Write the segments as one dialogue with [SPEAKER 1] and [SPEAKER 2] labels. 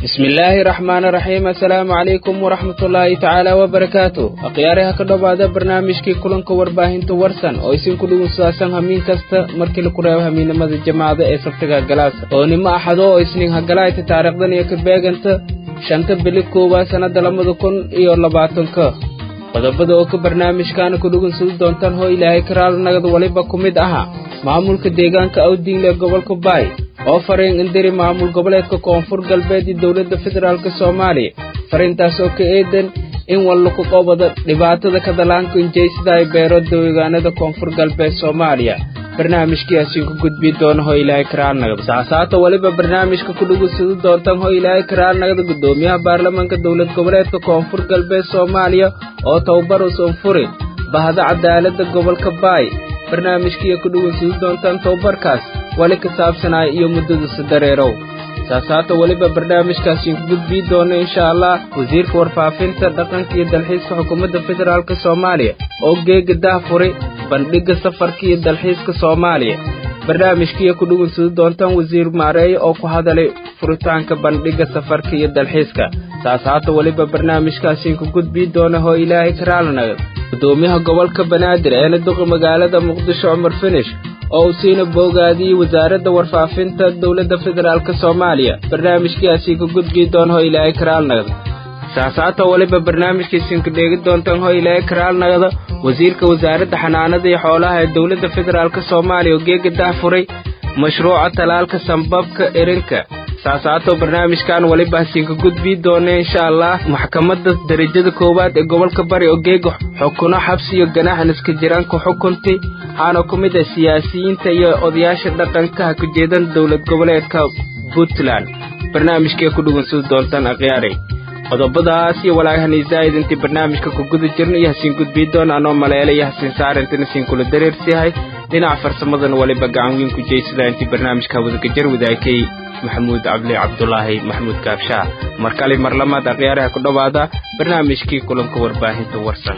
[SPEAKER 1] bismillaahi raxmaani raxiim assalaamu calaykum waraxmatullaahi tacaala wabarakaatu akhyaaraha ka dhowaada barnaamijkii kulanka warbaahinta warsan oo isinku dhugunsaadsan hamiin kasta markii laku reebo hamiinimada jamaacada ee sabtiga galaasa oo nimo axado oo isniin hagalaayta taariikhdan iyo ka beeganta shanta bili koowaad sannadda labada kun iyo labaatanka qodobada oo ka barnaamijkaana ku dhugunsadi doontaan hoo ilaahay karaal nagad waliba ku mid aha maamulka deegaanka awdiinle ee gobolka baay oo fariin indiri maamul goboleedka koonfur galbeed iyo dowladda federaalk soomaaliya fariintaas oo ka eedan in wallaku qobada dhibaatada kadalaanka injeysada ay beero deegaanada koonfur galbeed soomaaliya barnaamijkiiasiin ku gudbi doona hoo ilaahay karaalnagada saasaata weliba barnaamijka ku dhugunsadi doontaan hoo ilaahay karaalnagada guddoomiyaha baarlamaanka dowlad goboleedka koonfur galbeed soomaaliya oo tababar usan furi bahda cadaaladda gobolka baay barnaamijkiiya ku dhugunsadi doontaan tababarkaas wali ka saabsanaya iyo muddadiisa dareerow saasaata weliba barnaamijkaasiin ku gudbii doona insha allah wasiirka warfaafinta dhaqanka iyo dalxiiska xukuumadda federaalk soomaaliya oo geega daahfuri bandhigga safarka iyo dalxiiska soomaaliya barnaamijkiiya ku dhugunsadi doontaan wasiir maareeye oo ku hadalay furitaanka bandhigga safarka iyo dalxiiska saasaata weliba barnaamijkaasiin ku gudbii doona hoo ilaahay karaalnagad gudoomiyaha gobolka banaadir eena duqa magaalada muqdisho cumar finish oo uu siina boogaadiyey wasaaradda warfaafinta dowladda federaalk soomaaliya barnaamijkiiasii ka gudbii doona hoo ilaahay karaalnagada saasaata weliba barnaamijkiisiinka dheegi doontaan hoo ilaahay karaalnagada wasiirka wasaaradda xanaanada iyo xoolaha ee dowladda federaalk soomaaliya oo geega dahfuray mashruuca talaalka sambabka erinka saasaato barnaamijkan weliba hasiinka gudbii doona insha allah maxkamadda darajada koowaad ee gobolka bari oo geega xukuno xabsi iyo ganaaxan iska jiraan ku xukuntay waxaana ku mid ah siyaasiyiinta iyo odayaasha dhaqanka ha ku jeedan dowlad goboleedka puntland barnaamijkee ku dhugunsadi doontaan akhyaaray qodobadaas iyo walaagahani zaa'id intii barnaamijka ku guda jirna iyo hasiin gudbii doona anoo maleele iyo hasiin saarintana siin kula dareersiyahay dhinaca farsamadana waliba gacan weyn ku jeysada intii barnaamijka wadagajar wadaakay maxamuud cabli cabdulaahi maxamuud gaabshaa mar kale mar lamaad akhyaaraha ku dhowaada barnaamijkii kulanka warbaahinta warsan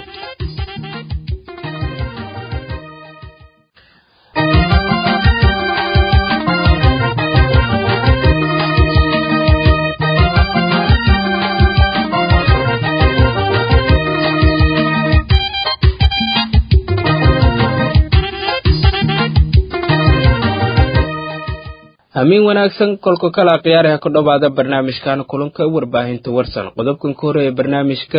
[SPEAKER 1] hamiin wanaagsan kolka kale akhyaaraha ku dhowaada barnaamijkan kulanka warbaahinta warsan qodobkan ka horeeya barnaamijka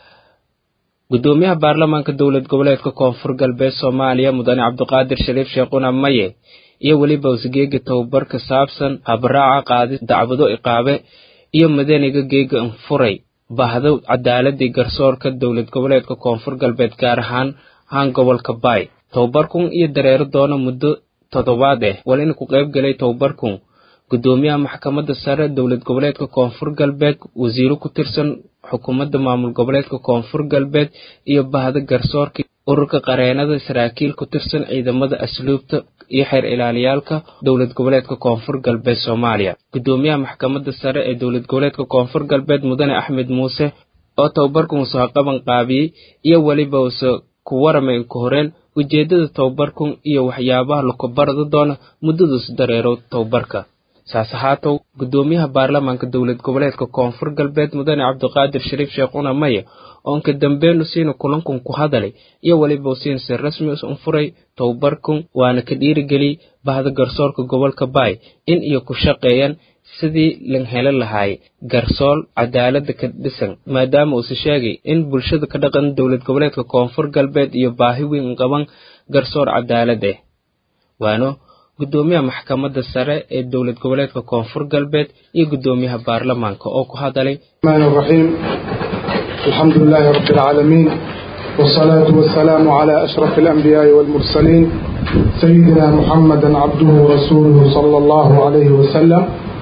[SPEAKER 1] guddoomiyaha baarlamaanka dowlad goboleedka koonfur galbeed soomaaliya mudane cabdiqaadir shariif sheekhuna maye iyo weliba usgeega tababarka saabsan habraaca qaadis dacwado iqaabe iyo madaniga geega anfuray bahdo cadaaladii garsoorka dowlad goboleedka koonfur galbeed gaar ahaan haan gobolka baay tababarkun iyo dareero doona muddo toddobaad eh wal in ku qayb galay tababarkun guddoomiyaha maxkamadda sare dowlad goboleedka koonfur galbeed wasiiro ku tirsan xukuumadda maamul goboleedka koonfur galbeed iyo bahda garsoorka ururka qareenada saraakiil ku tirsan ciidamada asluubta iyo xeer ilaaliyaalka dowlad goboleedka koonfur galbeed soomaaliya guddoomiyaha maxkamadda sare ee dowlad goboleedka koonfur galbeed mudane axmed muuse oo tababarkun soo qaban qaabiyey iyo weliba use ku waramay ku horeen ujeeddada tababarkun iyo waxyaabaha lakubarada doona muddadaas dareero tababarka saas ahaatow guddoomiyaha baarlamaanka dowlad goboleedka koonfur galbeed mudane cabdiqaadir shariif sheekhuna maye oonka dambeenu siina kulankun ku hadalay iyo weliba siin si rasmi un furay tababarkun waana ka dhiirigeliyey bahda garsoorka gobolka baay in iyo ku shaqeeyaan sidii lan helo lahaay garsool cadaaladda ka dhisan maadaama uuse sheegay in bulshada ka dhaqan dowlad goboleedka koonfur galbeed iyo baahi weyn qaban garsoor cadaalad ah waano guddoomiyaha maxkamadda sare ee dowlad goboleedka koonfur galbeed iyo guddoomiyaha baarlamaanka oo ku hadalay
[SPEAKER 2] raxiim alxamdu lilaahi rabbi alcaalamiin wsalaatu wasalaamu calaa ashraf alanbiyaa'i waalmursaliin sayidina muxamada cabduhu warasuuluhu sala allahu calayhi wasalam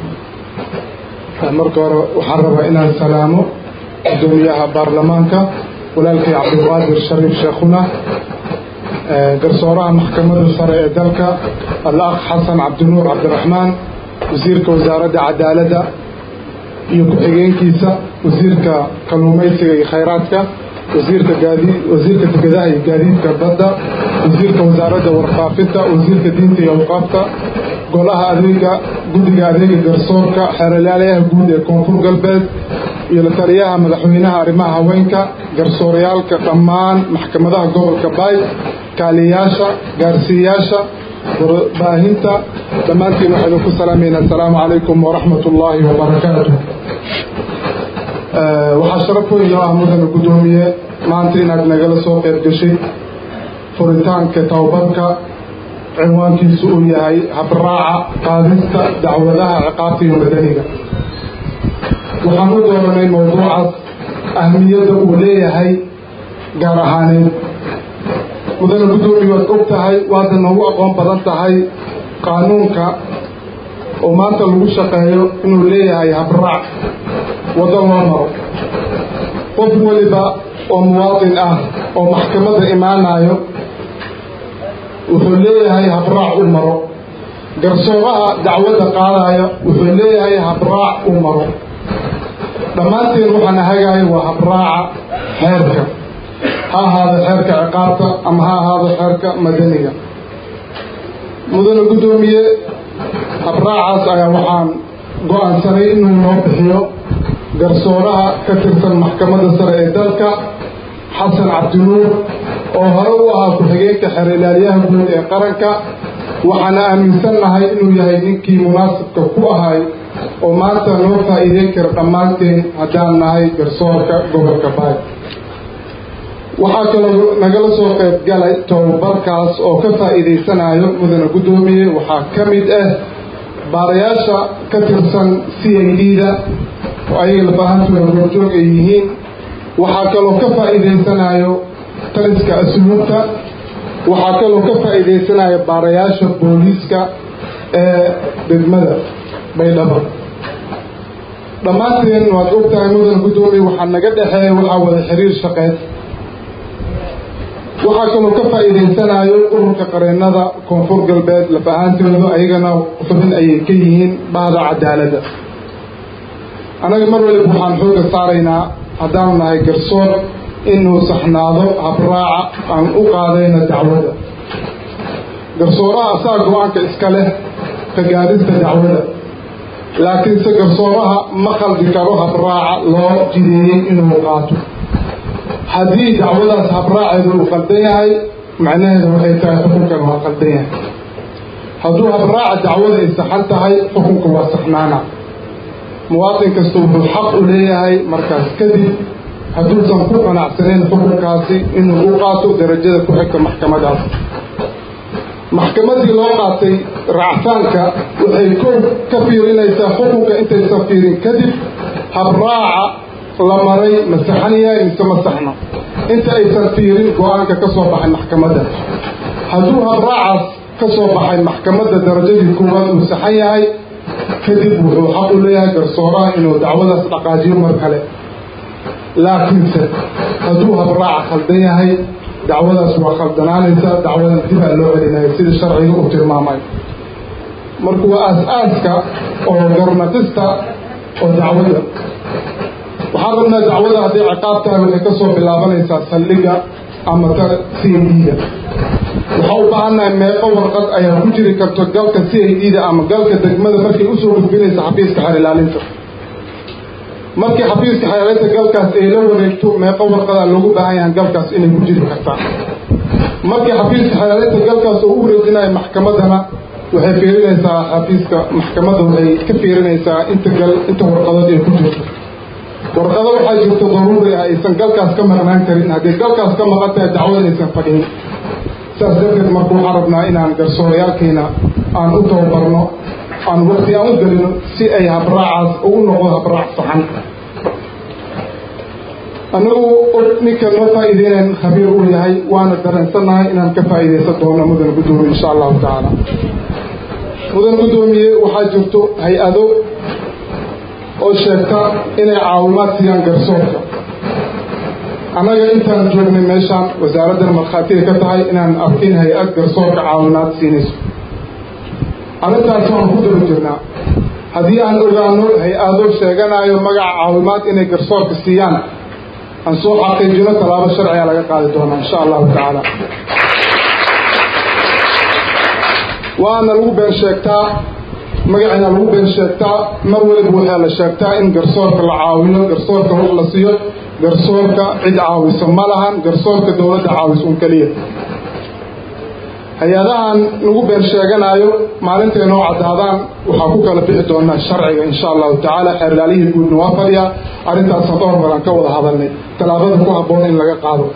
[SPEAKER 2] marka hore waxaan rabaa inaan salaamo guddoomiyaha baarlamaanka walaalkay cabdilqaadir shariif sheekhuna garsooraha maxkamadda sare ee dalka al-akh xasan cabdinuur cabdiraxmaan wasiirka wasaaradda cadaaladda iyo ku-xigeenkiisa wasiirka kalluumaysiga iyo khayraadka wasiirka gaadi wasiirka dekedaha iyo gaadiidka badda wasiirka wasaaradda warfaafinta wasiirka diinta iyo awqaafta golaha adeega guddiga adeega garsoorka xeeralyaalayaha guud ee koonfur galbeed iyo la taliyaha madaxweynaha arrimaha haweenka garsooryaalka dhammaan maxkamadaha gobolka baay kaaliyayaasha gaarsiiyayaasha warbaahinta dhammaantiin waxaa idinku salaamayna assalaamu calaykum waraxmat ullaahi wabarakaatu waxaa sharaf weyn oo ah mudana guddoomiye maanta inaad nagala soo qayb gashay furitaanka tababarka cinwaankiisu uu yahay habraaca qaadista dacwadaha ciqaabta iyo madaniga waxaan u dooranay mowduucaas ahmiyadda uu leeyahay gaar ahaaneed mudana guddoomiye waad og tahay waadna noogu aqoon badan tahay qaanuunka oo maanta lagu shaqeeyo inuu leeyahay habraac waddo loo maro qof weliba oo muwaadin ah oo maxkamadda imaanayo wuxuu leeyahay habraac u maro garsooraha dacwadda qaadaya wuxuu leeyahay habraac u maro dhammaanteen waxaana hagaaya waa habraaca xeerka ha ahaado xeerka ciqaabta ama ha ahaado xeerka madaniga mudane guddoomiye habraacaas ayaa waxaan go-aansanay inuu noo bixiyo garsooraha ka tirsan maxkamadda sare ee dalka xasan cabdinuur oo hore u ahaa ku-xigeenka xeer ilaalyaha guud ee qaranka waxaana aaminsannahay inuu yahay ninkii munaasibka ku ahay oo maanta noo faa'iideyn kara dhammaanteen haddaan nahay garsoorka gobolka baay waxaa kaloo nagala soo qayb galay tababarkaas oo ka faa'iidaysanayo mudane guddoomiye waxaa ka mid ah baarayaasha ka tirsan c i d-da oo ayaga lafaahantooda goorjoog ay yihiin waxaa kaloo ka faa'iidaysanayo taliska asluubta waxaa kaloo ka faa'iidaysanayo baarayaasha booliiska ee degmada baydhabo dhammaanteen waad og tahay mudane guddoomiye waxaa naga dhexeeya waxaa wada xiriir shaqeed waxaa kaloo ka faa'iidaysanayo ururka qareennada koonfur galbeed laf ahaantooda ayagana xubin ayay ka yihiin bahda cadaaladda annaga mar waliba waxaan xooga saaraynaa haddaanu nahay garsoor inuu saxnaado habraaca aan u qaadayna dacwadda garsooraha asaa go-aanka iska leh ka gaadista dacwadda laakiinse garsooraha ma khaldi karo habraaca loo jideeyey inuu qaato haddii dacwadaas habraaceedu uu qaldan yahay macnaheedu waxay tahay xukunkan waa qaldan yahay hadduu habraaca dacwada ay saxan tahay xukunka waa saxnaana muwaadin kasta wuxuu xaq u leeyahay markaas kadib hadduusan ku qanacsanayn xukunkaasi inuu u qaato darajada ku xigta maxkamadaas maxkamadii loo qaatay racfaanka waxay ko ka fiirinaysaa xukunka intaysan fiirin kadib habraaca la maray ma saxan yahay mise ma saxno inta aysan fiirin go-aanka ka soo baxay maxkamadda hadduu habraacaas ka soo baxay maxkamadda darajadii koowaad uu saxan yahay kadib wuxuu xaq u leeyahay garsooraha inuu dacwadaas dhaqaajiyo mar kale laakiinse hadduu habraaca khaldan yahay dacwadaas waa khaldanaanaysa dacwadaas dibaa loo celinaya sida sharciga uu tilmaamay marka waa aas-aaska oo garnaqista oo dacwadda waxaan rabnaa dacwada hadday ciqaab tahay waxay ka soo bilaabanaysaa saldhiga ama ta c i d-da waxaa u baahannahay meeqo warqad ayaa ku jiri karto galka c i d-da ama galka degmada markay usoo gudbinaysa xafiiska xeer ilaalinta markii xafiiska xeer ilaalinta galkaas ay la wareegto meeqo warqadaa loogu baahan yahay galkaas inay ku jiri kartaa markii xafiiska xeer ilaalinta galkaas oo u wareejinayo maxkamaddana waxay fiirinaysaa xafiiska maxkamadda waxay ka fiirinaysaa inta gal inta warqadood ay ku jirto warqado waxaa jirta daruuri ah aysan galkaas ka maqnaan karin haddii galkaas ka maqan tahay dacwada aysan fadhin saas darteed marka waxaan rabnaa inaan garsoorayaalkiina aan u tababarno aan waqti aan u gelino si ay habraacaas ugu noqdo habraac saxan annagu og ninka noo faa'iideynayn khabiir uu yahay waana dareensannahay inaan ka faa'iidaysan doono mudan guddoomiye insha allahu tacaala mudan guddoomiye waxaa jirto hay-ado oo sheegta inay caawimaad siiyaan garsoorka annaga intaan joognay meeshaan wasaaraddan markhaatiga ka tahay inaan arkin hay-ad garsoorka caawimaad siinayso arrintaas waan ku daba jirnaa haddii aan ogaano hay-ado sheeganayo magaca caawimaad inay garsoorka siiyaan aan soo xaqiijino tallaabo sharciga laga qaadi doonaa insha allahu tacaala waana lagu been sheegtaa magaceena lagu been sheegtaa mar waliba waxaa la sheegtaa in garsoorka la caawiyo garsoorka hog la siiyo garsoorka cid caawiso ma lahan garsoorka dowladda caawiso un keliya hay-adahan lagu been sheeganayo maalintay noo caddaadaan waxaa ku kala bixi doonaa sharciga insha allahu tacaala xeerlaalihii guudna waa fadhiyaa arrintaasna dhowr baran ka wada hadalnay tallaabada ku habboon in laga qaado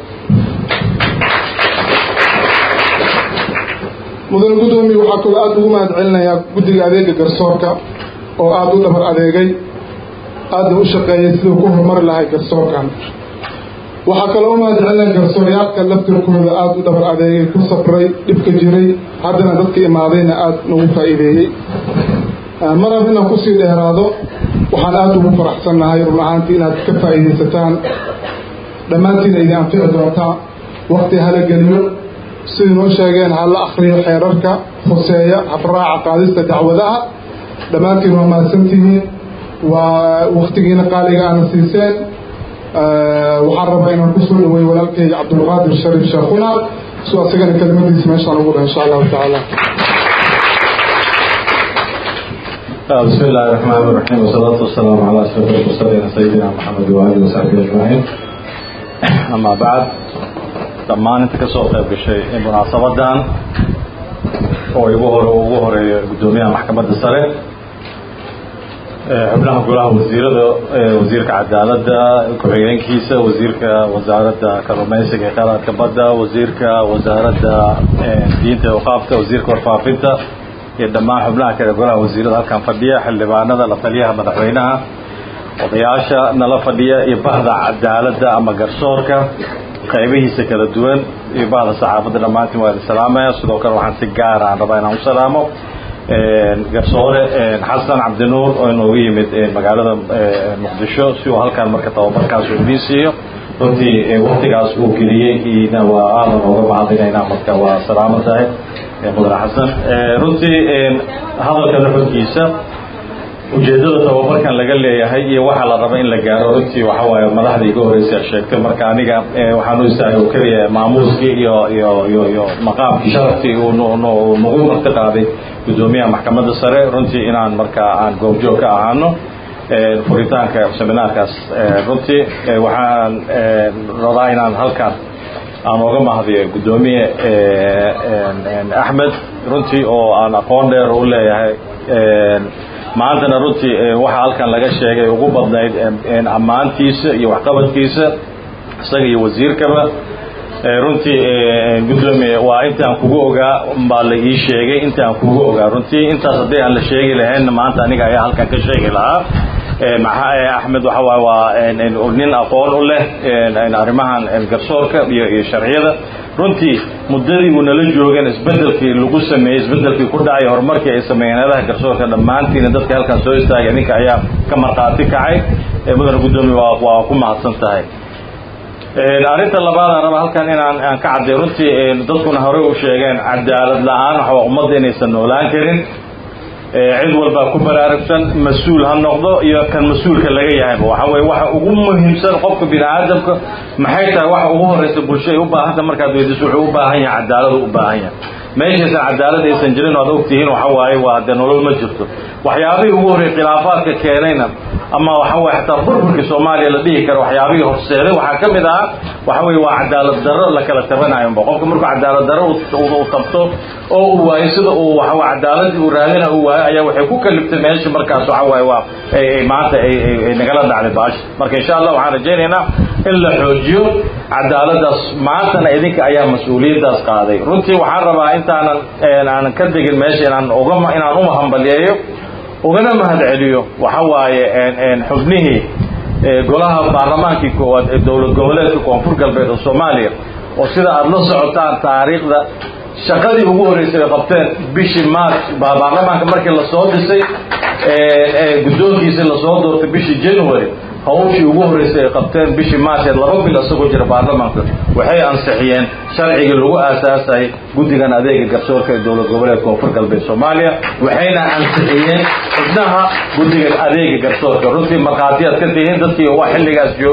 [SPEAKER 2] mudane guddoomiye waxaa kaloo aada ugu mahad celinayaa guddiga adeega garsoorka oo aada u dhabar adeegay aadna u shaqeeyay siduu ku horumari lahay garsoorkan waxaa kaloo u mahad celinaya garsooryaalka laftirkooda aada u dhabar adeegay ku sabray dhibka jiray haddana dadka imaadayna aada nagu faa'iideeyey mar hab inaan kusii dheeraado waxaan aada ugu faraxsannahay run ahaantii inaad ka faa'iidaysataan dhammaantiina idin anfici doontaa wakti hala geliyo sidai noo sheegeen ha la akriyo xeerarka hoseeya habraaca qaadista dacwadaha dhammaantiin waa mahadsantihiin waa waktigiina qaaliga aana siiseen waxaan rabaa inaan kusoo dhaweey walaalkayga cabdulqaadir shariif sheekhuna su asagana kelmadiisa meeshaan ugu dhaha insha allahu tacaala
[SPEAKER 3] بسم الله الرحمن الرحيم والصلاة والسلام على أشرف المرسلين سيدنا محمد وآله وصحبه أجمعين أما بعد dhammaan inta ka soo qayb gashay munaasabadan oo igu hore ugu horeeya guddoomiyaha maxkamadda sare xubnaha golaha wasiirada wasiirka cadaaladda ku-xigeenkiisa wasiirka wasaaradda kalluumeysiga ee kheyraadka badda wasiirka wasaaradda diinta e waqaafta wasiirka warfaafinta iyo dhammaan xubnaha kale golaha wasiirada halkan fadhiya xildhibaanada la taliyaha madaxweynaha odayaasha nala fadhiya iyo bahda cadaaladda ama garsoorka qaybihiisa kala duwan iyo bahda saxaafadda dhammaantiin waa idin salaamaya sidoo kale waxaan si gaara aan rabaa inaan u salaamo garsoore xasan cabdinuur oo inoogu yimid magaalada muqdisho si uu halkan marka tababarkaas uu idiin siiyo runtii waktigaas uu geliyey ina waa aadan ooga mahadinaynaa marka waa salaamo tahay mudane xasan runtii hadalka nuxurkiisa ujeeddada tababarkan laga leeyahay iyo waxaa la raba in la gaaro runtii waxa waaye madaxda iga horreysay sheegtay marka aniga waxaan u istaagay oo keliya maamuuskii iyo iyo iyo iyo maqaamkii sharafkii uu nagu marti qaaday guddoomiyaha maxkamadda sare runtii inaan marka aan goobjoog ka ahaano furitaanka seminaarkaas runtii waxaan rabaa inaan halkan aan ooga mahadiyo guddoomiye axmed runtii oo aan aqoon dheer u leeyahay maantana runtii waxaa halkan laga sheegay ugu badnayd ammaantiisa iyo waxqabadkiisa isaga iyo wasiirkaba runtii guddoomiye waa intaan kugu ogaa baa la ii sheegay intaan kugu ogaa runtii intaas haddii aan la sheegi lahaynna maanta aniga ayaa halkan ka sheegi lahaa maxaa axmed waxa waay waa nin aqoon u leh arrimahan garsoorka iyo iyo sharciyada runtii muddadii uu nala joogeen isbedelkii lagu sameeyey isbedelkii ku dhacay horumarkii ay sameeyeen adaha garsoorka dhammaantiina dadka halkan soo istaagay ninka ayaa ka markhaati kacay mudane guddoomiye waa waa ku mahadsan tahay arrinta labaadaan raba halkan inaan aan ka cadday runtii dadkuna horey u sheegeen cadaalad la-aan waxaa ummadda inaysan noolaan karin cid walbaa ku baraarugsan mas-uul ha noqdo iyo kan mas-uulka laga yahayba waxa weye waxa ugu muhiimsan qofka bini aadamka maxay tahay waxa ugu horreysa bulsho ay u baahanta markaad weydiiso wuxuu u baahan yahay cadaaladu u baahan yahay meeshaysan cadaalad aysan jirin o ad ogtihiin waxa waaye waa dee nolol ma jirto waxyaabihii ugu horrey khilaafaadka keenayna ama waxa weye xataa burburkii soomaaliya la dhihi karo waxyaabihii horseeday waxaa ka mid ah waxa weye waa cadaalad darro la kala tabanayonba qofka markuu cadaalad darro u tabto oo uu waayo sida uu waxawe cadaaladii uu raadina uu waayo ayaa waxay ku kaliftay meesha markaas waxa waaye waa maanta ay nagala dhacday baasha marka insha allah waxaan rajaynaynaa in la xoojiyo cadaaladaas maantana idinka ayaa mas-uuliyaddaas qaaday runtii waxaan rabaa intaanan aanan ka degin meesha inaan uga inaan u hambaliyeeyo ugana mahad celiyo waxa waaye xubnihii golaha baarlamaankii koowaad ee dowlad goboleedka koonfur galbeed oo soomaaliya oo sida aada la socotaan taariikhda shaqadii ugu horreysay ay qabteen bishii march baarlamaanka markii lasoo dhisay guddoonkiisii lasoo doortay bishii january hawshii ugu horreysay ay qabteen bishii marcheed laba bil isagoo jira baarlamaanka waxay ansixiyeen sharcigii lagu aasaasayay guddigan adeega garsoorka ee dowlad goboleed koonfur galbeed soomaaliya waxayna ansixiyeen xubnaha guddiga adeega garsoorka runtii markhaatiyaad ka tihiin dadkii waa xilligaas joogay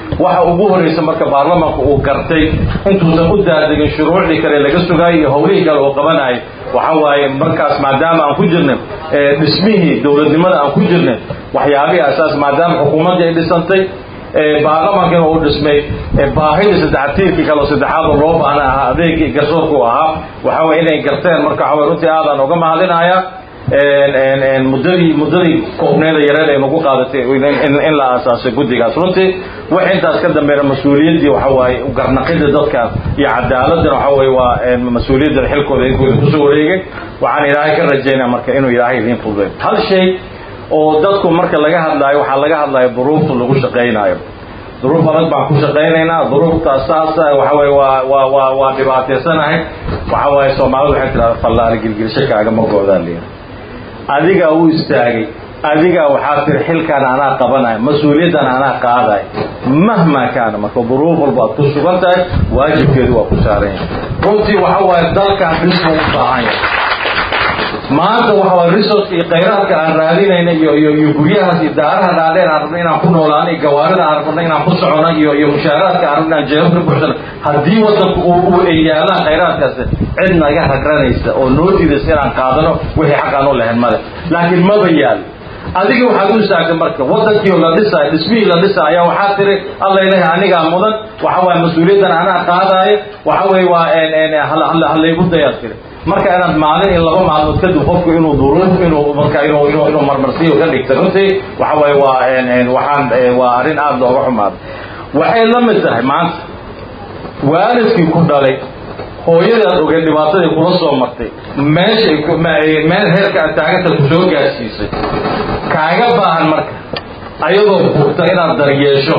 [SPEAKER 3] waxa ugu horreysa marka baarlamaanka uu gartay intuusan u daadegin shuruucdii kale laga sugaayay iyo howlihii kale uu qabanayay waxa waaye markaas maadaama aan ku jirnay dhismihii dowladnimada aan ku jirnay waxyaabihii asaas maadaama xukuumaddii ay dhisantay baarlamaankiina uu dhismay baahidii saddex tiirkii kale oo saddexaad oo loo baahna ahaa adeegii garsoorku ahaa waxa waye inay garteen marka waxa waye runtii aadaan uga mahadinayaa muddadii muddadii koobneeda yareed ay nagu qaadatay in la aasaasay guddigaas runtii wax intaas ka dambeeyna mas-uuliyaddii waxa waaye garnaqida dadkan iyo cadaaladana waxa waye waa mas-uuliyadda xilkooda inkooda kusoo wareegay waxaan ilaahay ka rajaynaa marka inuu ilaahay idiin fududeeyo hal shay oo dadku marka laga hadlaayo waxaa laga hadlaya duruufta lagu shaqaynaayo duruuf adag baan ku shaqaynaynaa duruuftaas saasa waxa waye waa waa waa waa dhibaataysanahay waxa waaye soomaalidu waxay tidhahda fallaari gilgilisho kaagama goodaan leeyahay adigaa u istaagay adigaa waxaa tiri xilkan anaa qabanaya mas-uuliyaddan anaa qaadaya mahma kaana marka duruuf walba aad ku sugan tahay waajibkeedu waa ku saaran yahay runtii waxa waaye dalkan dhisma u baahan yahay maanta waxa waye resource iyo khayraadka aan raadinayna iyo iyo iyo guryahaas iyo daaraha dhaadheer aan rabno inaan ku noolaano iyo gawaarida aan rabno inaan ku socono iyo iyo mushaaraadka aan rabno inaan jeebabka buuxsano haddii wadanku uu ay yaalaan khayraadkaasi cid naga ragranaysa oo noo diidaysa inaan qaadano wixii xaq aan u lahayn male laakiin maba yaalo adiga waxaad u istaagtay marka wadankii la dhisaayo dhismihii la dhisaayo ayaa waxaa tiri alla ilahay anigaa mudan waxa waaye mas-uuliyaddan anaa qaadaayo waxa weeye waa halaygu dayaad tiri marka inaad maalin in laba maalmood kadib qofku inuu duruuf inuu marka inuu inuu inuu marmarsiyo ka dhigta runtii waxa waaye waa waxaan waa arrin aada looga xumaaday waxay la mid tahay maanta waalidkii ku dhalay hooyadaad ogeen dhibaatadii kula soo martay meeshay meel heerka aad taaganta ku soo gaarsiisay kaaga baahan marka ayadoo bugta inaad daryeesho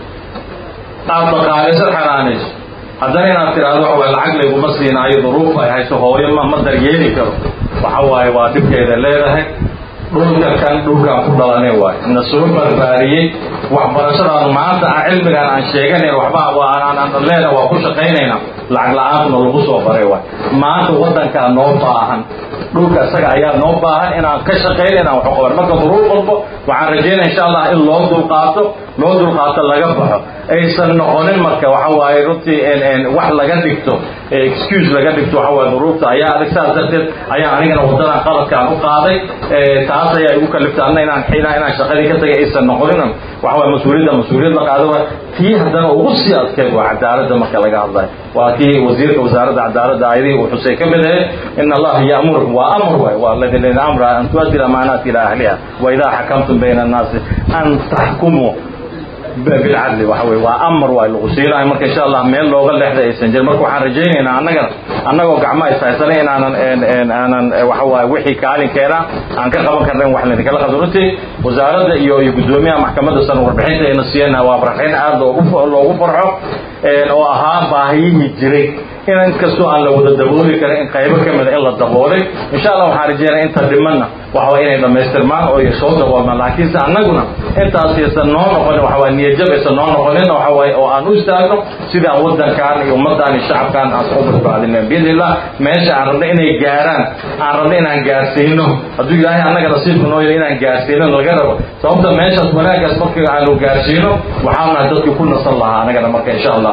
[SPEAKER 3] aad dhaqaalayso xanaanayso haddana inaad tidhaahdo waxa waye lacag layguma siinaayo duruuf ay hayso hooyo ma ma daryeeli karo waxa waaye waa dhibkeeda leedahay dhulka kan dhulkaan ku dhalanay waayo na soo barbaariyey waxbarashadaanu maanta aan cilmigaan aan sheeganayn waxba aan leena waa ku shaqaynayna lacag la-aantuna lagu soo baray waay maanta waddankaa noo baahan dhulka isaga ayaa noo baahan inaan ka shaqayna inaan waxu qaban marka duruuf walbo waxaan rajaynaya insha allah in loo dulqaato loo dulqaato laga baxo aysan noqonin marka waxa waaye runtii wax laga dhigto excuse laga dhigto waxa waaye duruufta ayaa adag saas darteed ayaa anigana waddadan qaladkaan u qaaday taas ayaa igu kaliftay anna inaan xina inaan shaqadii ka tagay aysan noqonin waxa waaye mas-uuliyadda mas-uuliyad la qaado waa tii haddana ugu sii adkeed waa cadaaladda marka laga hadlayo waa kii wasiirka wasaaradda cadaaladda ayadihii uu xusay ka mid ahayd in allaha ya'mur waa amr waay waa ladin amra an tuaddi amaanaati ila ahliha wa idaa xakamtum bayna annaasi an taxkumuu bilcadli waxa weye waa amar waa lagu siinayo marka insha allah meel looga leexda aysan jirin marka waxaan rajaynaynaa annagana annagoo gacmaha ishaysanay inaanan aanan waxa waaye wixii kaalinkeena aan ka qaban karna in wax laydinkala qabto runtii wasaaradda iyo iyo guddoomiyaha maxkamadda san warbixinta ayna siiyana waa warbixin aada loogu loogu farxo oo ahaa baahiyihii jiray in inkastoo aan la wada dabooli karin in qaybo ka mida in la daboolay insha allah waxaan rajeynaya inta dhimanna waxa waye inay dhammaystirmaan oo soo daboolmaan laakiinse annaguna intaas aysan noo noqonin waxa waye niyadjab aysan noo noqonin waxa waye oo aan u istaagno sidii aan waddankaan iyo ummaddan iyo shacabkaan aan soo badbaadinen biidni illah meesha aan rabno inay gaaraan aan rabno inaan gaarsiino hadduu ilaahay annaga nasiibka noo yahay inaan gaarsiino laga rabo sababta meeshaas wanaagaas markii aanu gaarsiino waxaan nahay dadkii ku nasan lahaa annagana marka insha allah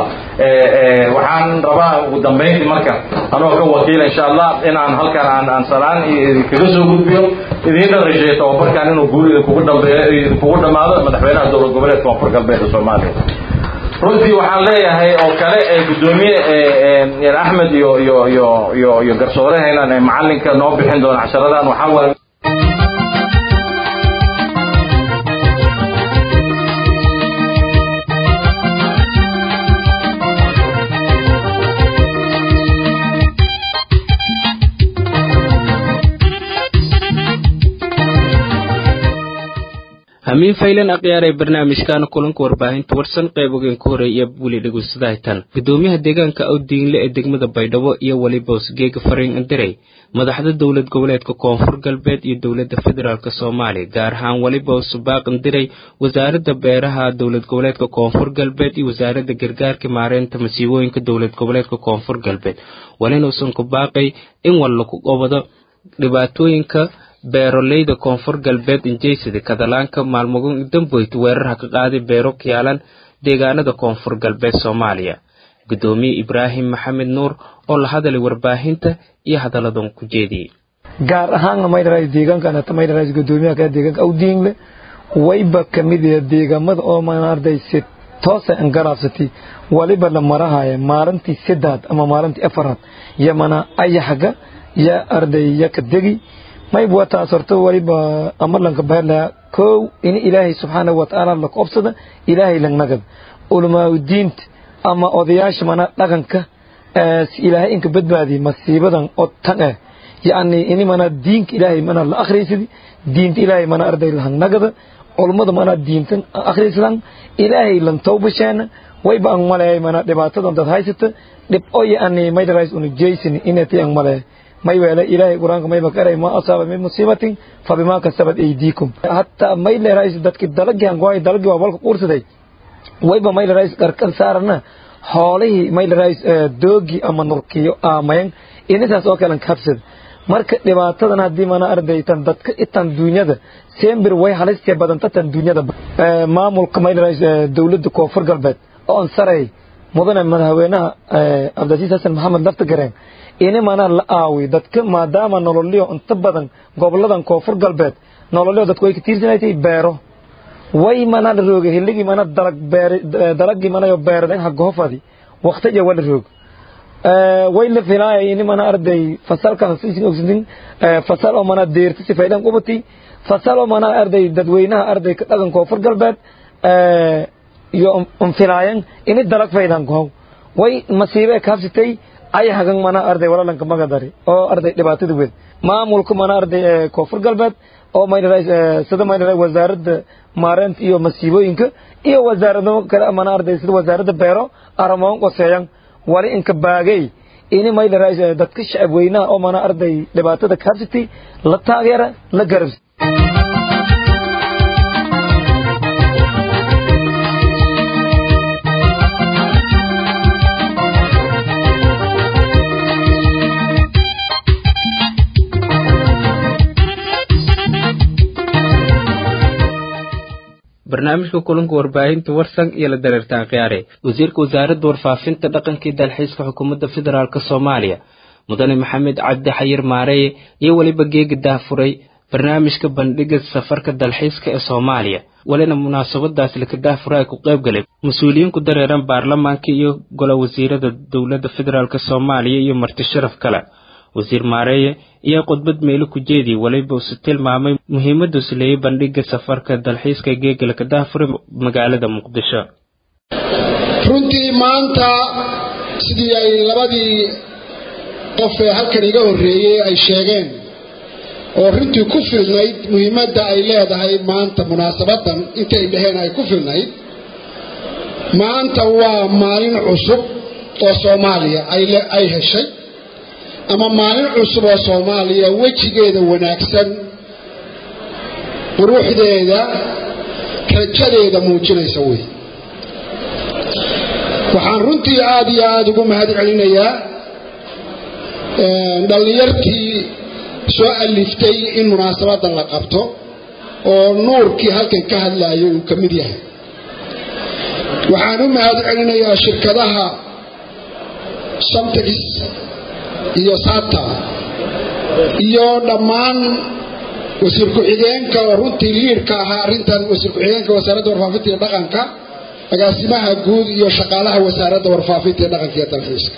[SPEAKER 3] waxaan rabaa ugu dambayntii marka anoo ka wakiila insha allah inaan halkan aan aan salaan kaga soo gudbiyo idiinna rajeeyo tababarkan inuu guul idinkugu dhambeeyo idinkugu dhammaado madaxweynaha dowlad goboleedka koonfur galbeedka soomaaliya runtii waxaan leeyahay oo kale gudoomiye axmed iyo iyo iyo iyo iyo garsoorehaynan macalinka noo bixin doona casharadan waxaa waaye
[SPEAKER 1] hamiin faylan akhyaar ee barnaamijkan kulanka warbaahinta warsan qayb ogeen ku horeeya weli dhegeysadahaytan gudoomiyaha deegaanka awdiinle ee degmada baydhabo iyo weliba hosgeega fariin andirey madaxda dowlad goboleedka koonfur galbeed iyo dowladda federaalk soomaaliya gaar ahaan weliba subaaq andirey wasaaradda beeraha dowlad goboleedka koonfur galbeed iyo wasaaradda gargaarka maareynta masiibooyinka dowlad goboleedka koonfur galbeed walinuusan ku baaqay in wal lagu qabado dhibaatooyinka beeroleyda koonfur galbeed injeysida kadalaanka maalmogon damboyt weerarha ka qaaday beero kiyaalan deegaanada koonfur galbeed soomaaliya guddoomiye ibraahim maxamed nuur oo la hadalay warbaahinta iyo hadalladan ku jeediyey
[SPEAKER 4] gaar ahaanna maydharays deegaankan hata maydharays guddoomiyaha kale deegaanka awdiingle wayba ka mid yahay deegaamada oo maarday si toosa an garaabsatay waliba la marahaya maalintii saddaad ama maalintii afaraad yamana ayaxga ya arday ya ka degi mayb wataas horta waliba amalanka bahelaya kow in ilaahay subxaanahu watacaala la koobsada ilaahay langnagad ulamaaudiinta ama odayaasha mana dhaqanka si ilaahay inka badbaadiy masiibadan oo tan eh yacni ini mana diinka ilaahay mana la akhriysadi diinta ilaahay mana arday lahangnagada culummada mana diintan akhriyslan ilaahay lan tawbasheena wayba ang maleeyay mana dhibaatadan dad haysata dhib oo yacni maydarays una jeysini inati ang maleeyay may weele ilaahay quraanka mayba karay ma asaaba min musiibatin fabima kasabat aydiikum hatta may leerays dadki dalagi aan goay dalagi waa walka quursaday wayba may leerays qarqar saarana xoolihii may leerays doogi ama nurkiyo aamayan inasaas oo kale kabsad marka dhibaatadan haddii mana ardaytan dadka itan duunyada sembir way halistee badanta tan duunyada maamulka may leerays dowladda koonfur galbeed oo aan saray mudane madaxweynaha cabdilcasiis xasan maxamed lafta gareen ini mana la aawi dadka maadaama nololyo inta badan goboladan koonfur galbeed nololyo dadku way ka tiirsanaytay beero way mana la rooga hilligii mana dalag beer dalagii manayo beeraden hagohofadi waqtiya wala roog way la filaayay ini mana arday fasalkan sisin ogsidin fasal oo mana deerta si faydan qubati fasal oo mana arday dadweynaha arday ka dhaqan koonfur galbeed iyo unfilaayan ini dalag faydan gohow way masiibe kaabsitay ay hagan mana arday walalanka magadari oo arday dhibaatada weyn maamulka mana arday koonfur galbeed oo maydharay sida maydharay wasaaradda maareynta iyo masiibooyinka iyo wasaarado kale mana arday sida wasaaradda beero aramoon qoseeyan wali inka baagay ini maydharay dadka shacab weynaha oo mana arday dhibaatada kaabsitay la taageera la garabsi
[SPEAKER 1] barnaamijka kulanka warbaahinta warsan iyo la dareertaan khiyaare wasiirka wasaaradda warfaafinta dhaqanka iyo dalxiiska xukuumadda federaalk soomaaliya mudane maxamed cabdi xayir maareeye iyo weliba geega daafuray barnaamijka bandhiga safarka dalxiiska ee soomaaliya walina munaasabadaas laka daafura ay ku qayb galeen mas-uuliyiin ku dareeran baarlamaanka iyo gola wasiirada dowladda federaalk soomaaliya iyo marti sharaf kale wasiir maareeye iyo khudbad meelo ku jeediyey waliba use tilmaamay muhiimaddu isleeyay bandhiga safarka dalxiiska geegala ka daafure magaalada muqdisho
[SPEAKER 5] runtii maanta sidii ay labadii qof ee halkan iga horreeyey ay sheegeen oo runtii ku filnayd muhiimadda ay leedahay maanta munaasabadan intay dhaheen ay ku filnayd maanta waa maalin cusub oo soomaaliya ay heshay ama maalin cusub oo soomaaliya wejigeeda wanaagsan quruxdeeda rajadeeda muujinaysa wey waxaan runtii aada iyo aada ugu mahad celinayaa dhallinyartii soo aliftay in munaasabadan la qabto oo nuurkii halkan ka hadlayo uu ka mid yahay waxaan u mahad celinayaa shirkadaha samtex iyo sata iyo dhammaan wasiir ku-xigeenka oo runtii liidhka ahaa arrintan wasiir ku-xigeenka wasaaradda warfaafinta iyo dhaqanka agaasimaha guud iyo shaqaalaha wasaaradda warfaafinta iyo dhaqanka iyo dalxiiska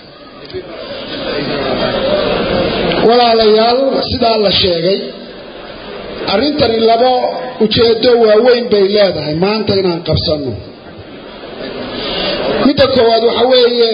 [SPEAKER 5] walaalayaal sidaa la sheegay arrintani labo ujeedo waaweyn bay leedahay maanta inaan qabsanno midda koowaad waxaa weeye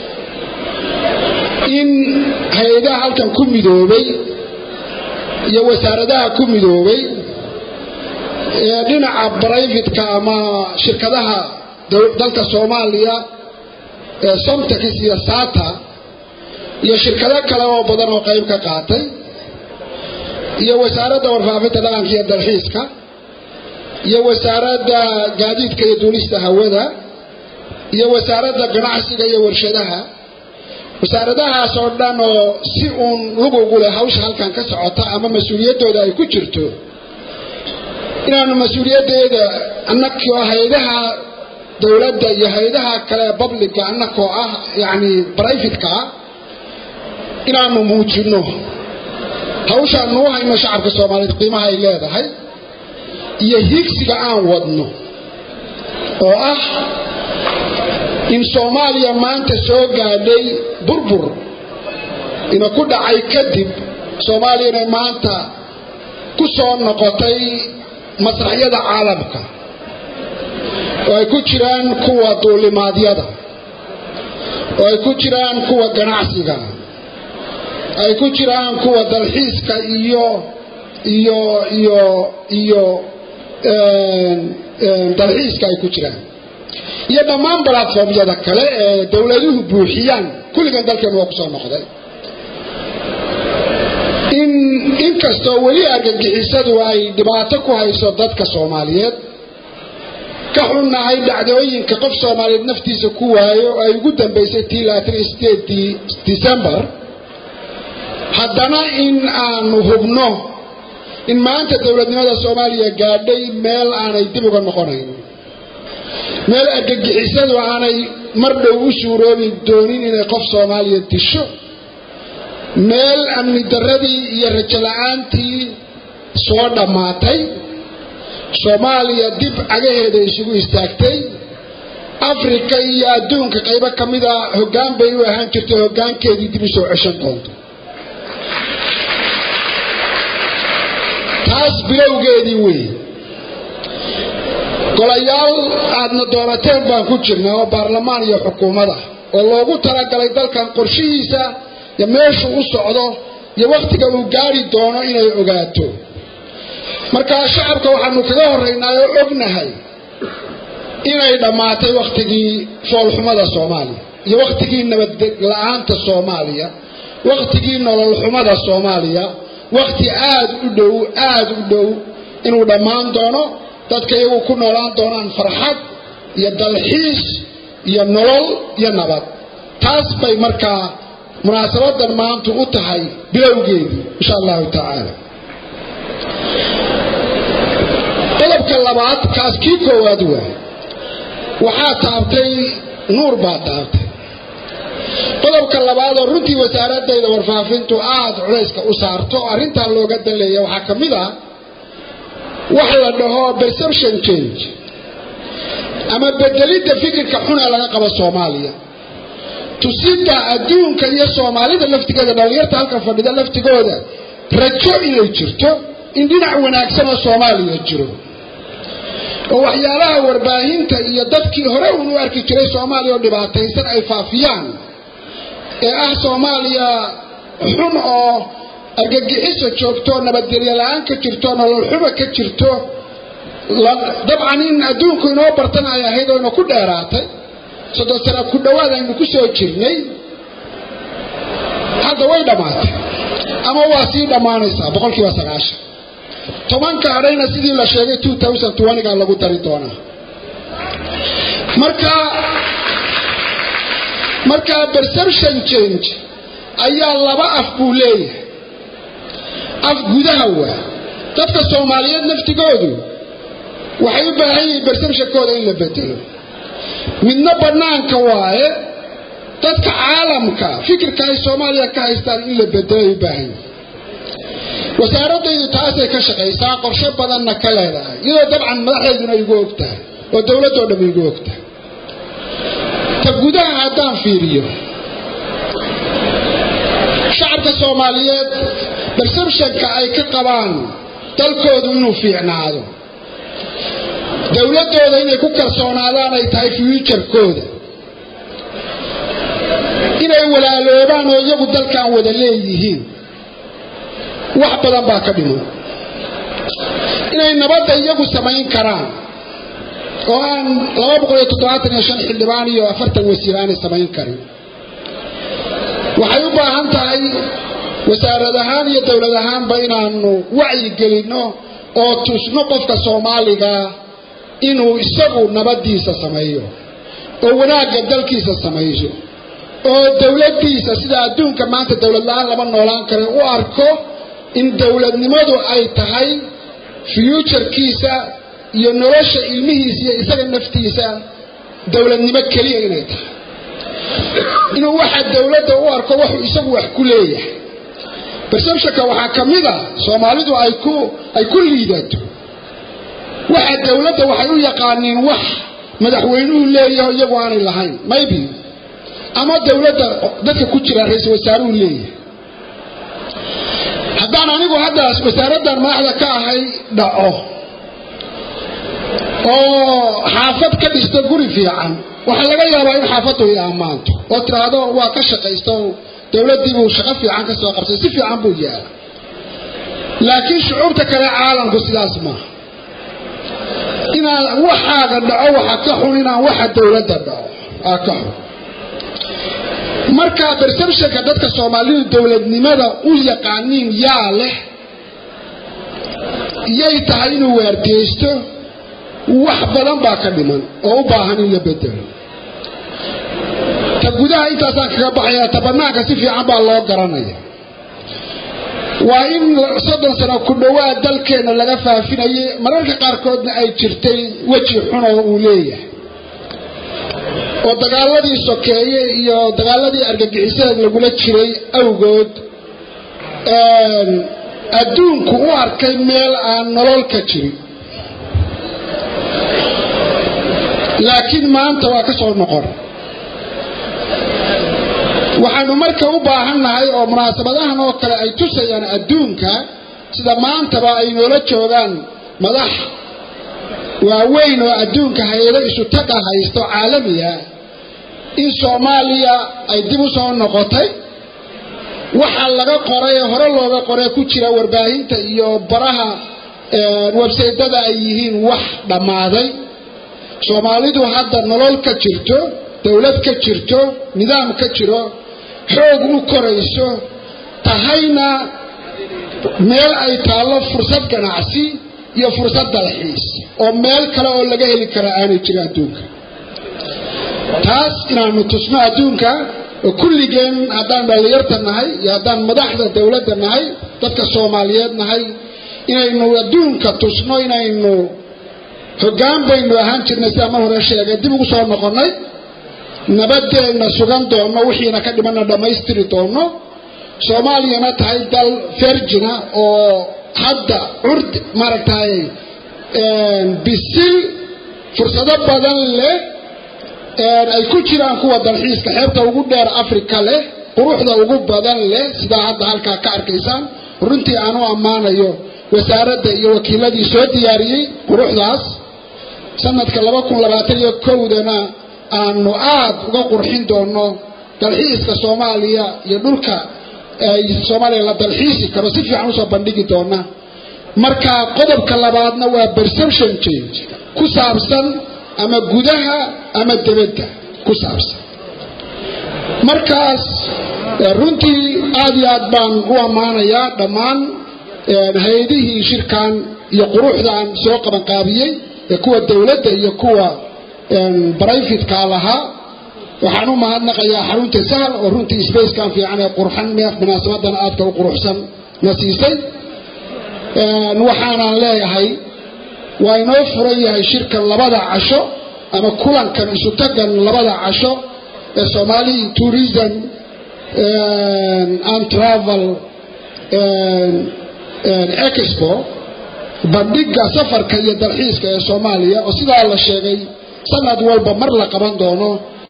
[SPEAKER 5] in hay-adaha halkan ku midoobay iyo wasaaradaha ku midoobay ee dhinaca brivatka ama shirkadaha dalka soomaaliya ee somtex iyo sata iyo shirkado kale oo badan oo qayb ka qaatay iyo wasaaradda warfaafinta dhaqanka iyo dalxiiska iyo wasaaradda gaadiidka iyo duulista hawada iyo wasaaradda ganacsiga iyo warshadaha wasaaradahaas oo dhan oo si uun lugugu leh hawsha halkan ka socota ama mas-uuliyaddooda ay ku jirto inaanu mas-uuliyaddeeda annagoo hay-adaha dowladda iyo hay-adaha kale ee babliga annakoo ah yacni brivatka ah inaanu muujinno hawshaanu u hayno shacabka soomaaliyeed qiimaha ay leedahay iyo higsiga aan wadno oo ah in soomaaliya maanta soo gaadhay burbur ina ku dhacay kadib soomaaliyana maanta ku soo noqotay masraxyada caalamka oo ay ku jiraan kuwa duulimaadyada oo ay ku jiraan kuwa ganacsiga ay ku jiraan kuwa dalxiiska iyo iyo iyo iyo dalxiiska ay ku jiraan iyo dhammaan balatformyada kale ee dowladuhu buuxiyaan kulligan dalkeenu waa ku soo noqday in inkastoo weli argagixisadu ay dhibaato ku hayso dadka soomaaliyeed ka xunnahay dhacdooyinka qof soomaaliyeed naftiisa ku waayo oo ay ugu dambaysay tii labaatan sideedii december haddana in aanu hubno in maanta dowladnimada soomaaliya gaadhay meel aanay dib uga noqonayn meel argagixisadu aanay mar dhow u suuroobi doonin inay qof soomaaliya disho meel amni darradii iyo rajo la-aantii soo dhammaatay soomaaliya dib cagaheeda isugu istaagtay afrika iyo adduunka qaybo ka mida hoggaan bay u ahaan jirtay hoggaankeedii dib u soo ceshan doonto taas bilowgeedii weeye golayaal aadna doonateen baan ku jirnaa oo baarlamaan iyo xukuumada oo loogu talagalay dalkan qorshihiisa iyo meeshuu u socdo iyo wakhtiga uu gaari doono inay ogaato markaa shacabka waxaanu kaga horraynaa oo ognahay inay dhammaatay wakhtigii foolxumada soomaaliya iyo wakhtigii nabadla-aanta soomaaliya wakhtigii nololxumada soomaaliya wakhti aada u dhow aada u dhow inuu dhammaan doono dadka iyagu ku noolaan doonaan farxad iyo dalxiis iyo nolol iyo nabad taas bay markaa munaasabadan maantu u tahay bilowgeedii insha allahu tacaala qodobka labaad kaas kii koowaad waa waxaa taabtay nuur baa taabtay qodobka labaad oo runtii wasaaradayda warfaafintu aada culayska u saarto oo arrintan looga daleeya waxaa ka mid ah wax la dhaho perception change ama bedelidda fikirka xun ee laga qabo soomaaliya tusidda adduunka iyo soomaalida laftigeeda dhallinyarta halkan fadhida laftigooda rajo inay jirto in dhinac wanaagsan oo soomaaliya jiro oo waxyaalaha warbaahinta iyo dadkii hore uun u arki jiray soomaaliya oo dhibaataysan ay faafiyaan ee ah soomaaliya xun oo argagixiso joogto nabadgelyo la-aan ka jirto nololxuma ka jirto dabcan in adduunku inoo bartan ay ahayd oo ina ku dheeraatay soddon sana ku dhowaad aynu ku soo jirnay hadda way dhammaatay ama waa sii dhammaanaysaa boqol kiiba sagaashan tobanka hadhayna sidii la sheegay two thousand twentyga lagu dari doonaa marka marka perception change ayaa laba af buu leeyahay af gudaha waa dadka soomaaliyeed naftigoodu waxay u baahan yihiin perceptionkooda in la bedelo midna bannaanka waaye dadka caalamka fikirka ay soomaaliya ka haystaan in la bedelo ay u baahan yihiin wasaaradaydu taasay ka shaqaysaa qorshe badanna ka leedahay iyadoo dabcan madaxdeeduna igu og tahay oo dowladdoo dham igu og tahay ta gudaha haddaan fiiriyo shacabka soomaaliyeed perceptionka ay ka qabaan dalkoodu inuu fiicnaado dowladdooda inay ku kalsoonaadaan ay tahay fuuturkooda inay walaaloobaan oo iyagu dalkan wada leeyihiin wax badan baa ka dhiman inay nabadda iyagu samayn karaan oo aan laba boqol iyo toddobaatan iyo shan xildhibaan iyo afartan wasiir aanay samayn karin waxay u baahan tahay wasaarad ahaan iyo dowlad ahaanba inaanu wacyi gelinno oo tusno qofka soomaaliga inuu isagu nabaddiisa sameeyo oo wanaagga dalkiisa samayso oo dowladdiisa sida adduunka maanta dowlad la-aan lama noolaan kara u arko in dowladnimadu ay tahay fuuturkiisa iyo nolosha ilmihiisa iyo isaga naftiisa dowladnimo keliya inay tahay inuu waxa dowladda u arko wuxuu isagu wax ku leeyahay perceptionka waxaa ka mid a soomaalidu ay ku ay ku liidato waxa dowladda waxay u yaqaaniin wax madaxweynuhu leeyahay iyagu aanay lahayn maybe ama dowladda dadka ku jira ra-iisul wasaaruhu leeyahay haddaan anigu haddaas wasaaraddan madaxda ka ahay dhaco oo xaafad ka dhisto guri fiican waxaa laga yaabaa in xaafaddu i ammaanto oo tiraahdo waa ka shaqaysto dowladdiibuu shaqo fiican ka soo qabtay si fiican buu yaala laakiin shucuubta kale caalamku sidaas maaha inaan waxaaga dhaco waxa ka xun inaan waxa dowladda dhaco aa ka xun marka perceptionka dadka soomaalidu dowladnimada u yaqaaniin yaa leh yay tahay inuu waardiyeysto wax badan baa ka dhiman oo u baahan in la bedelo ta gudaha intaasaan kaga baxaya ta banaanka si fiican baa loo garanaya waa in soddon sano ku dhowaad dalkeenna laga faafinayay mararka qaarkoodna ay jirtay weji xunoo uu leeyahay oo dagaaladii sokeeye iyo dagaaladii argagixisada lagula jiray awgood adduunku u arkay meel aan nolol ka jirin laakiin maanta waa ka soo noqon waxaanu marka u baahannahay oo munaasabadahan oo kale ay tusayaan adduunka sida maantaba ay noola joogaan madax waaweyn oo adduunka hay-ado isu taga haysto caalamiya in soomaaliya ay dib u soo noqotay waxa laga qoray ee hore looga qoray ku jira warbaahinta iyo baraha websaydada ay yihiin wax dhammaaday soomaalidu hadda nolol ka jirto dowlad ka jirto nidaam ka jiro xoog u korayso tahayna meel ay taallo fursad ganacsi iyo fursad dalxiis oo meel kale oo laga heli kara aanay jirin adduunka taas inaanu tusno adduunka oo kulligeen haddaan dhallinyarta nahay iyo haddaan madaxda dowladda nahay dadka soomaaliyeed nahay inaynu adduunka tusno inaynu hoggaan baynu ahaan jirnay sidaa mar hore sheegay dib ugu soo noqonnay nabadeenna sugan doonno wixiina ka dhimanna dhammaystiri doonno soomaaliyana tahay dal fergina oo hadda curd maaragtay bisil fursado badan leh ay ku jiraan kuwa dalxiiska xeebta ugu dheer africa leh quruxda ugu badan leh sidaa hadda halkaa ka arkaysaan runtii aan u ammaanayo wasaaradda iyo wakiiladii soo diyaariyey quruxdaas sanadka laba kun labaatan iyo kowdana aanu aada uga qurxin doono dalxiiska soomaaliya iyo dhulka ay soomaaliya la dalxiisi karo si fiican usoo bandhigi doona marka qodobka labaadna waa perception change ku saabsan ama gudaha ama debadda ku saabsan markaas runtii aada iyo aad baan u ammaanayaa dhammaan hay-adihii shirkan iyo quruxdan soo qabanqaabiyey ee kuwa dowladda iyo kuwa brivatka lahaa waxaan u mahadnaqayaa xarunta sahal oo runtii spacekan fiican ee qurxan munaasabadan aadka u quruxsan na siisay waxaanan leeyahay waa inoo furan yahay shirkan labada casho ama kulankan isu tagan labada casho ee somali tourism and travel expo bandhiga safarka iyo dalxiiska ee soomaaliya oo sidaa la sheegay sanad walba mar la qaban doono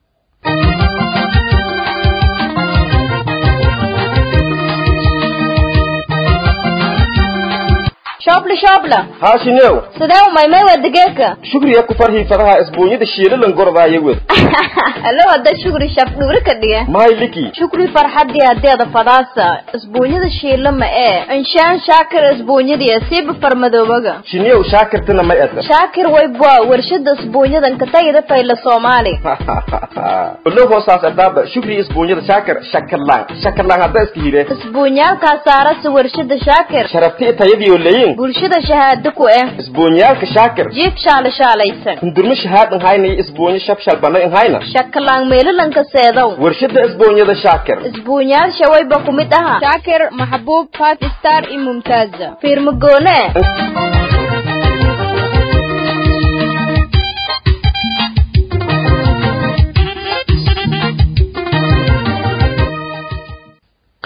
[SPEAKER 6] shoobla shoobla
[SPEAKER 7] haashinew
[SPEAKER 6] sidee u maymay waa digeeka
[SPEAKER 7] shugriya ku farhii fadaha isbuunyada shiilalan gordaaya wed
[SPEAKER 6] alo hadda shukri shaf dhuuri ka dhiga
[SPEAKER 7] mahay liki
[SPEAKER 6] shukri farxadii hadeeda fadaasa isbuunyada shiila ma ee inshaan shaakir isbuunyadii siiba farmadoobaga
[SPEAKER 7] shinew shaakirtana may eda
[SPEAKER 6] shaakir waybwa warshada isbuunyadan ka tagida fayla soomaali
[SPEAKER 7] olow hoosaas adaaba shugriya isbuunyada shaakir shakarlaan shakarlaan hadda iska hire
[SPEAKER 6] isbuunyaalkaa saarasa warshada shaakir
[SPEAKER 7] sharabti tayadiyo leyin
[SPEAKER 6] bulshada shahaado ku eh
[SPEAKER 7] isbuunyaalka shaakir
[SPEAKER 6] jiif shaala shaalaysan
[SPEAKER 7] hundurma shahaadan hayna iyo isbuunyo shabshal bana in hayna
[SPEAKER 6] shakalaan meelalanka seedow
[SPEAKER 7] warshada isbuunyada shaakir
[SPEAKER 6] isbuunyaal shawayba ku mid aha shaakir maxbuub five star iyo mumtaaza fiirmagoone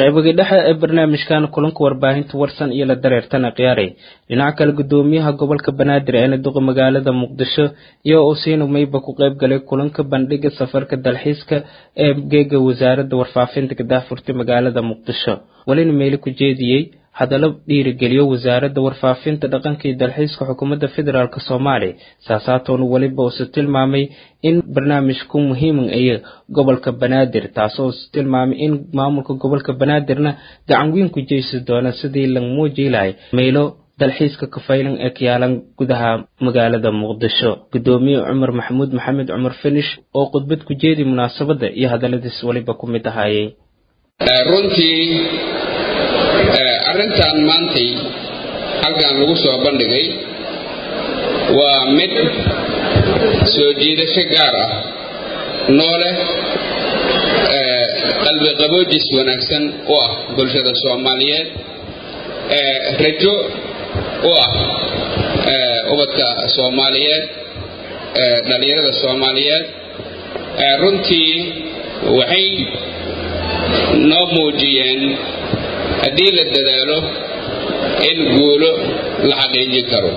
[SPEAKER 1] qaybagii dhexe ee barnaamijkan kulanka warbaahinta warsan iyo la dareertana khiyaaray dhinaca kale gudoomiyaha gobolka banaadir ee naduqa magaalada muqdisho iyo usiina mayba ku qayb galay kulanka bandhiga safarka dalxiiska ee geega wasaaradda warfaafinta gadaafurtay magaalada muqdisho welina meeli ku jeediyey hadallo dhiirigeliyo wasaaradda warfaafinta dhaqanka iyo dalxiiska xukuumadda federaalk soomaaliya saasaatoona weliba uuse tilmaamay in barnaamijku muhiiman ayo gobolka banaadir taasoo tilmaamay in maamulka gobolka banaadirna gacan weyn ku jeysi doona sidii la muuji lahay meylo dalxiiska kafaylan ee ka yaalan gudaha magaalada muqdisho gudoomiye cumar maxamuud maxamed cumar finish oo khudbad ku jeedi munaasabadda iyo hadalladiis weliba ku mid ahaayey
[SPEAKER 8] runtii arrintan maantay halkan lagu soo bandhigay waa mid soo jiidasho gaar ah nooleh qalbi qaboojis wanaagsan u ah bulshada soomaaliyeed rajo u ah ubadka soomaaliyeed dhalinyarada soomaaliyeed runtii waxay noo muujiyeen haddii la dadaalo in guulo la xaqiijin karo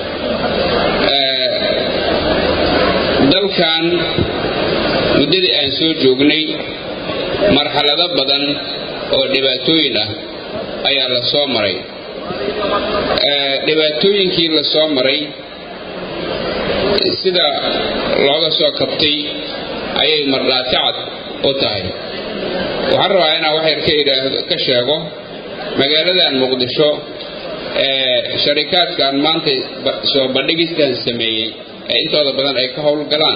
[SPEAKER 8] dalkan muddadii aan soo joognay marxalado badan oo dhibaatooyin ah ayaa la soo maray dhibaatooyinkii la soo maray sida looga soo kabtay ayay mardhaati cad u tahay waxaan rabaa inaan wax yar ka idhaahdo ka sheego magaaladan muqdisho ee sharikaadkan maanta soo bandhigistan sameeyey ee intooda badan ay ka howlgalaan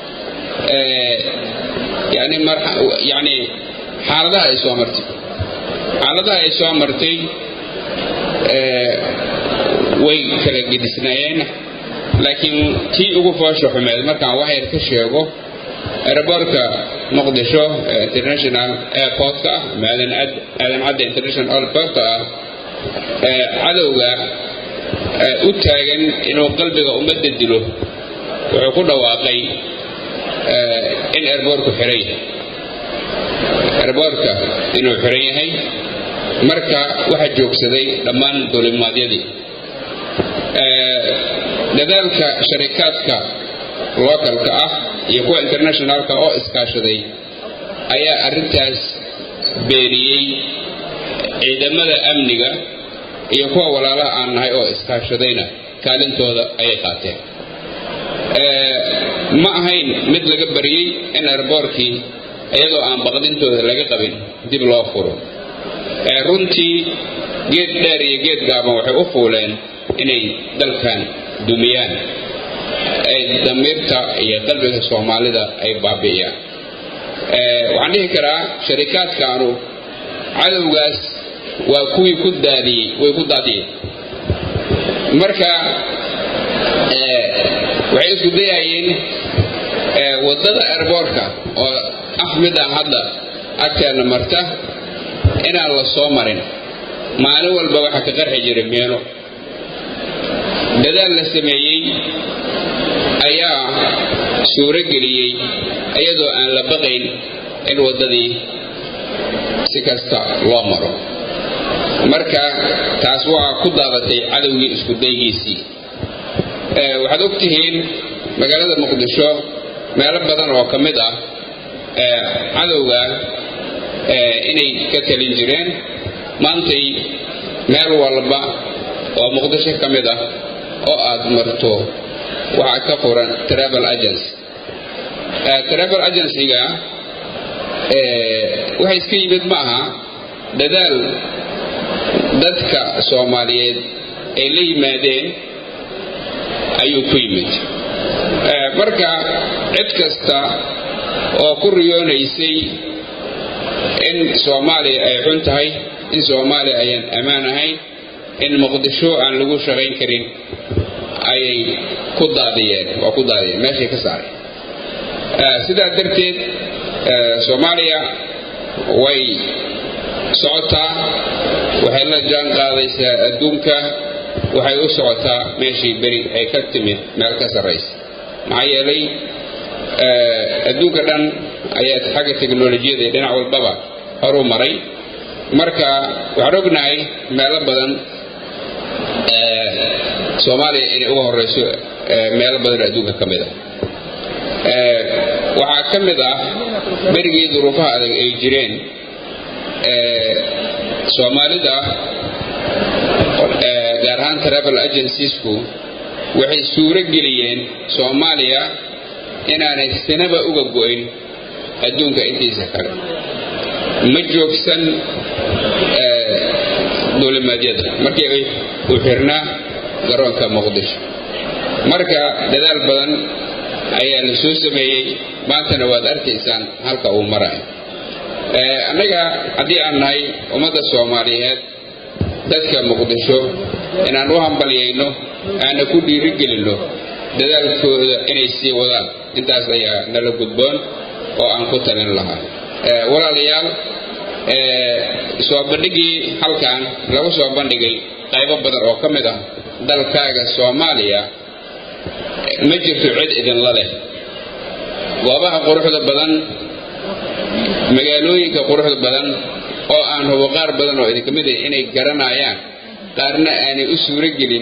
[SPEAKER 8] yani yani xaaladaha ay soo martay xaaladaha ay soo martay way kala gedisnaayeen laakiin tii ugu foosha xumeed markaan wax yar ka sheego aerobortka muqdisho international airportka ah maadan cadda international airportka ah cadowga u taagan inuu qalbiga ummadda dilo wuxuu ku dhawaaqay in airbortku xiran yahay airbortka inuu xiran yahay marka waxaa joogsaday dhammaan duulimaadyadii dadaalka sharikaadka localka ah iyo kuwa internationalka oo iskaashaday ayaa arrintaas beeniyey ciidamada amniga iyo kuwa walaalaha aan nahay oo iskaashadayna kaalintooda ayay qaateen ma ahayn mid laga bariyey in airboorkii iyadoo aan baqdintooda laga qabin dib loo furo runtii geed dheer iyo geed gaaban waxay u fuuleen inay dalkan dumiyaan ay damiirta iyo qalbiga soomaalida ay baabi'iyaan waxaan dhihi karaa sharikaadkaanu cadowgaas waa kuwii ku daadiyey way ku daadiyeen marka waxay isku dayayeen waddada airboortka oo ah midaan hadda agteena marta inaan la soo marin maalin walba waxaa ka qarxi jiray meelo dadaal la sameeyey ayaa suuro geliyey iyadoo aan la baqayn in waddadii si kasta loo maro marka taas waa ku daadatay cadowgii isku daygiisii waxaad og tihiin magaalada muqdisho meelo badan oo ka mid ah cadowga inay ka talin jireen maantay meel walba oo muqdisho ka mid ah oo aad marto waxaa ka furan travel agency travel agencyga waxay iska yimid ma aha dadaal dadka soomaaliyeed ay la yimaadeen ayuu ku yimid marka cid kasta oo ku riyoonaysay in soomaaliya ay xun tahay in soomaaliya ayaan ammaan ahayn in muqdisho aan lagu shaqayn karin ayay ku daadiyeen waa ku daadiyeen meeshay ka saaray sidaa darteed soomaaliya way socotaa waxay la jaan qaadaysaa adduunka waxay u socotaa meeshii beri ay ka timid meel ka sarraysa maxaa yeelay adduunka dhan ayaa xagga teknolojiyada iyo dhinac walbaba horu maray marka waxaan ognahay meelo badan soomaaliya inay uga horeyso meelo badan adduunka ka mid ah waxaa ka mid ah berigii duruufaha adag ay jireen soomaalida gaar ahaan travel agenciesku waxay suuro geliyeen soomaaliya inaanay sinaba uga go'in adduunka intiisa kale ma joogsan duulimaadyada markii uu xirnaa garoonka muqdisho marka dadaal badan ayaa la soo sameeyey maantana waad arkaysaan halka uu marayo annaga haddii aan nahay ummadda soomaaliyeed dadka muqdisho inaan u hambalyayno aana ku dhiirigelinno dadaalkooda inay sii wadaan intaas ayaa nala gudboon oo aan ku talin lahaa walaalayaal soo bandhigii halkan lagu soo bandhigay qaybo badan oo ka mid ah dalkaaga soomaaliya ma jirto cid idinla leh goobaha quruxda badan magaalooyinka quruxda badan oo aan hubo qaar badan oo idinka mid ah inay garanayaan qaarna aanay u suuro gelin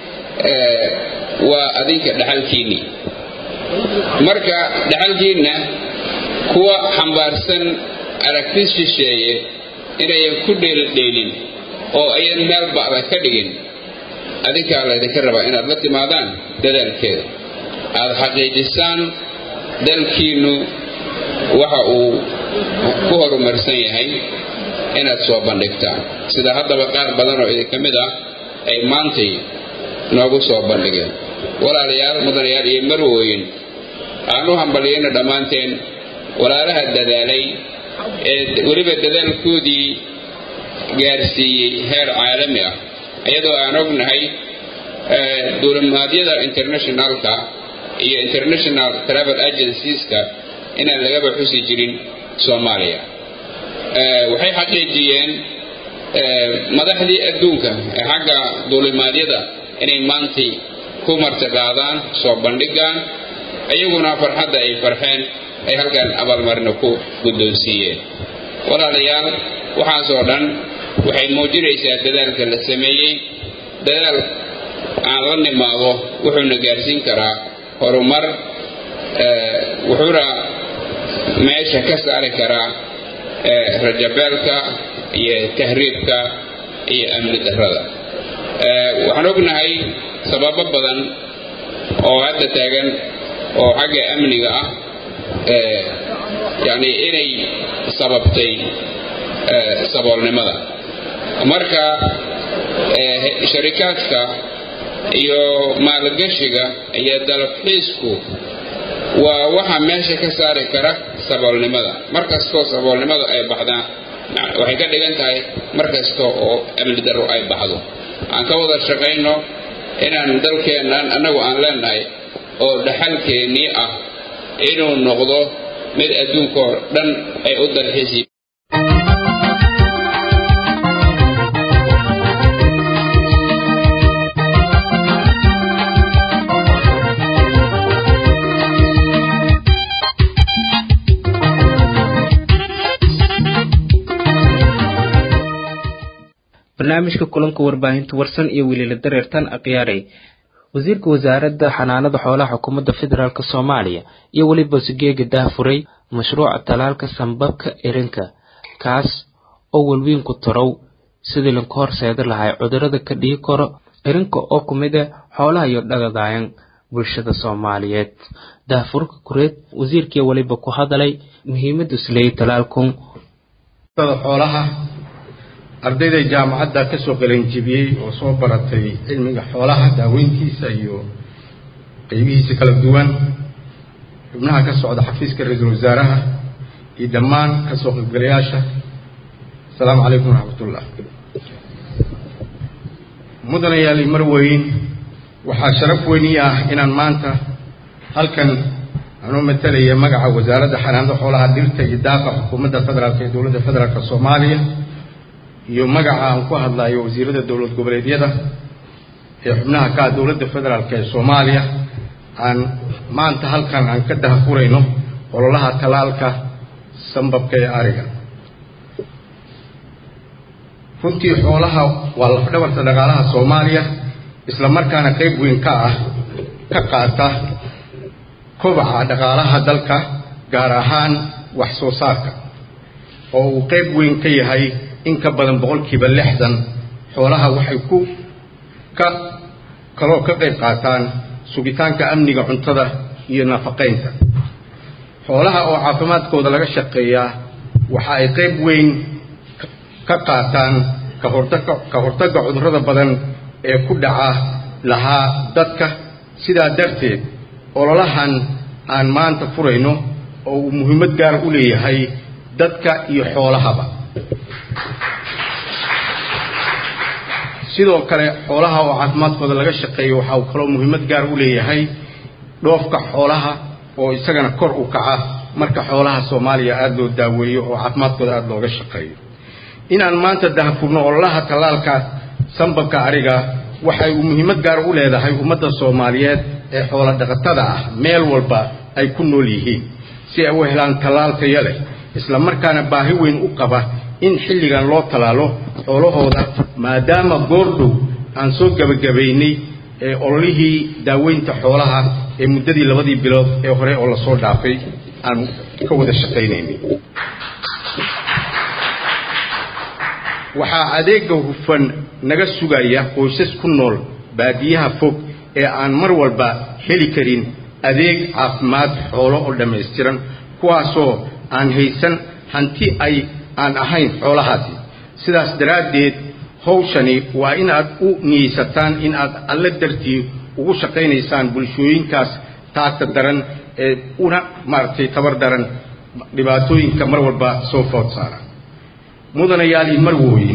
[SPEAKER 8] waa adinka dhaxalkiinnii marka dhaxalkiinna kuwa xambaarsan aragti shisheeye inayan ku dheeldheelin oo ayan meel ba'da ka dhigin adinkaa laydinka rabaa inaad la timaadaan dadaalkeeda aad xaqiijisaan dalkiinnu waxa uu ku horumarsan yahay inaad soo bandhigtaan sida haddaba qaar badan oo idinka mid ah ay maantay noogu soo bandhigeen walaalayaal mudanayaal iyo marwooyin aan u hambalyayno dhammaanteen walaalaha dadaalay ee weliba dadaalkoodii gaarsiiyey heer caalami ah iyadoo aan ognahay duulimaadyada internationalka iyo international travel agencieska inaan lagaba xusi jirin soomaaliya waxay xaqiijiyeen madaxdii adduunka ee xagga duulimaadyada inay maantay ku martiqaadaan soo bandhigaan iyaguna farxadda ay farxeen ay halkan abaalmarino ku guddoonsiiyeen walaalayaal waxaasoo dhan waxay muujinaysaa dadaalka la sameeyey dadaal aan la nimaado wuxuuna gaarsiin karaa horumar wuxuuna meesha ka saari karaa rajabeelka iyo tahriibka iyo amni darrada waxaan ognahay sababo badan oo hadda taagan oo xagga amniga ah yacni inay sababtay saboolnimada marka sharikaadka iyo maalgashiga iyo dalabxiisku waa waxa meesha ka saari kara saboolnimada mar kastoo saboolnimadu ay baxdaan waxay ka dhigan tahay mar kasta oo amni darro ay baxdo aan ka wada shaqayno inaan dalkeennan annagu aan leenahay oo dhaxalkeennii ah inuu noqdo mid adduunkoo dhan ay u dalxiisi
[SPEAKER 1] barnaamijka kulanka warbaahinta warsan iyo weliila dareertan akhyaarey wasiirka wasaaradda xanaanada xoolaha xukuumadda federaalk soomaaliya iyo weliba sugeega dahfuray mashruuca talaalka sambabka erinka kaas oo welwiinku tarow sidii lanka horseeda lahay cudurada ka dhihi karo erinka oo ku mid ah xoolaha iyo dhagadaayan bulshada soomaaliyeed daahfurka kureed wasiirkii weliba ku hadalay muhiimada isleeyay talaalkun
[SPEAKER 9] xoolaha ardayda jaamacadda ka soo qalanjibiyey oo soo baratay cilmiga xoolaha daaweyntiisa iyo qeybihiisa kala duwan xubnaha ka socda xafiiska ra-iisul wasaaraha iyo dhammaan ka soo qaybgalayaasha asalaamu calaykum waraxmatullah mudanayaal marweyn waxaa sharaf weyni ah inaan maanta halkan anuu matalaya magaca wasaaradda xanaanada xoolaha dhirta iyo daaqa xukuumadda federaalk ee dowladda federaalk soomaaliya iyo magaca aan ku hadlayo wasiirada dowlad goboleedyada ee xubnaha ka ah dowladda federaalk ee soomaaliya aan maanta halkan aan ka dahafurayno ololaha talaalka sambabka ee ariga runtii xoolaha waa lafdhabarta dhaqaalaha soomaaliya isla markaana qayb weyn ka ah ka qaata kobaca dhaqaalaha dalka gaar ahaan wax soo saarka oo uu qayb weyn ka yahay in ka badan boqolkiiba lixdan xoolaha waxay ku ka kaloo ka qayb qaataan sugitaanka amniga cuntada iyo nafaqaynta xoolaha oo caafimaadkooda laga shaqeeyaa waxa ay qayb weyn ka qaataan ka hortagga ka hortagga cudurrada badan ee ku dhaca lahaa dadka sidaa darteed ololahan aan maanta furayno oo uu muhiimad gaar u leeyahay dadka iyo xoolahaba sidoo kale xoolaha oo caafimaadkooda laga shaqeeyo waxa uu kaloo muhiimad gaar u leeyahay dhoofka xoolaha oo isagana kor u kaca marka xoolaha soomaaliya aada loo daaweeyo oo caafimaadkooda aada looga shaqeeyo inaan maanta dahfurno ololaha tallaalka sambabka ariga waxay muhiimad gaar u leedahay ummadda soomaaliyeed ee xoolo dhaqatada ah meel walba ay ku nool yihiin si ay u helaan tallaal taya leh isla markaana baahi weyn u qaba in xilligan loo tallaalo xoolahooda maadaama goordhow aan soo gebagabaynay ee ololihii daaweynta xoolaha ee muddadii labadii bilood ee hore oo lasoo dhaafay aan ka wada shaqaynaynay waxaa adeega hufan naga sugaya qoysas ku nool baadiyaha fog ee aan mar walba heli karin adeeg caafimaad xoolo oo dhammaystiran kuwaasoo aan haysan hanti ay aan ahayn xoolahaasi sidaas daraaddeed hawshani waa inaad u niyeysataan in aad alle dartii ugu shaqaynaysaan bulshooyinkaas taagta daran ee una maaragtay tabar daran dhibaatooyinka mar walba soo food saara mudanayaal iyo marwooyin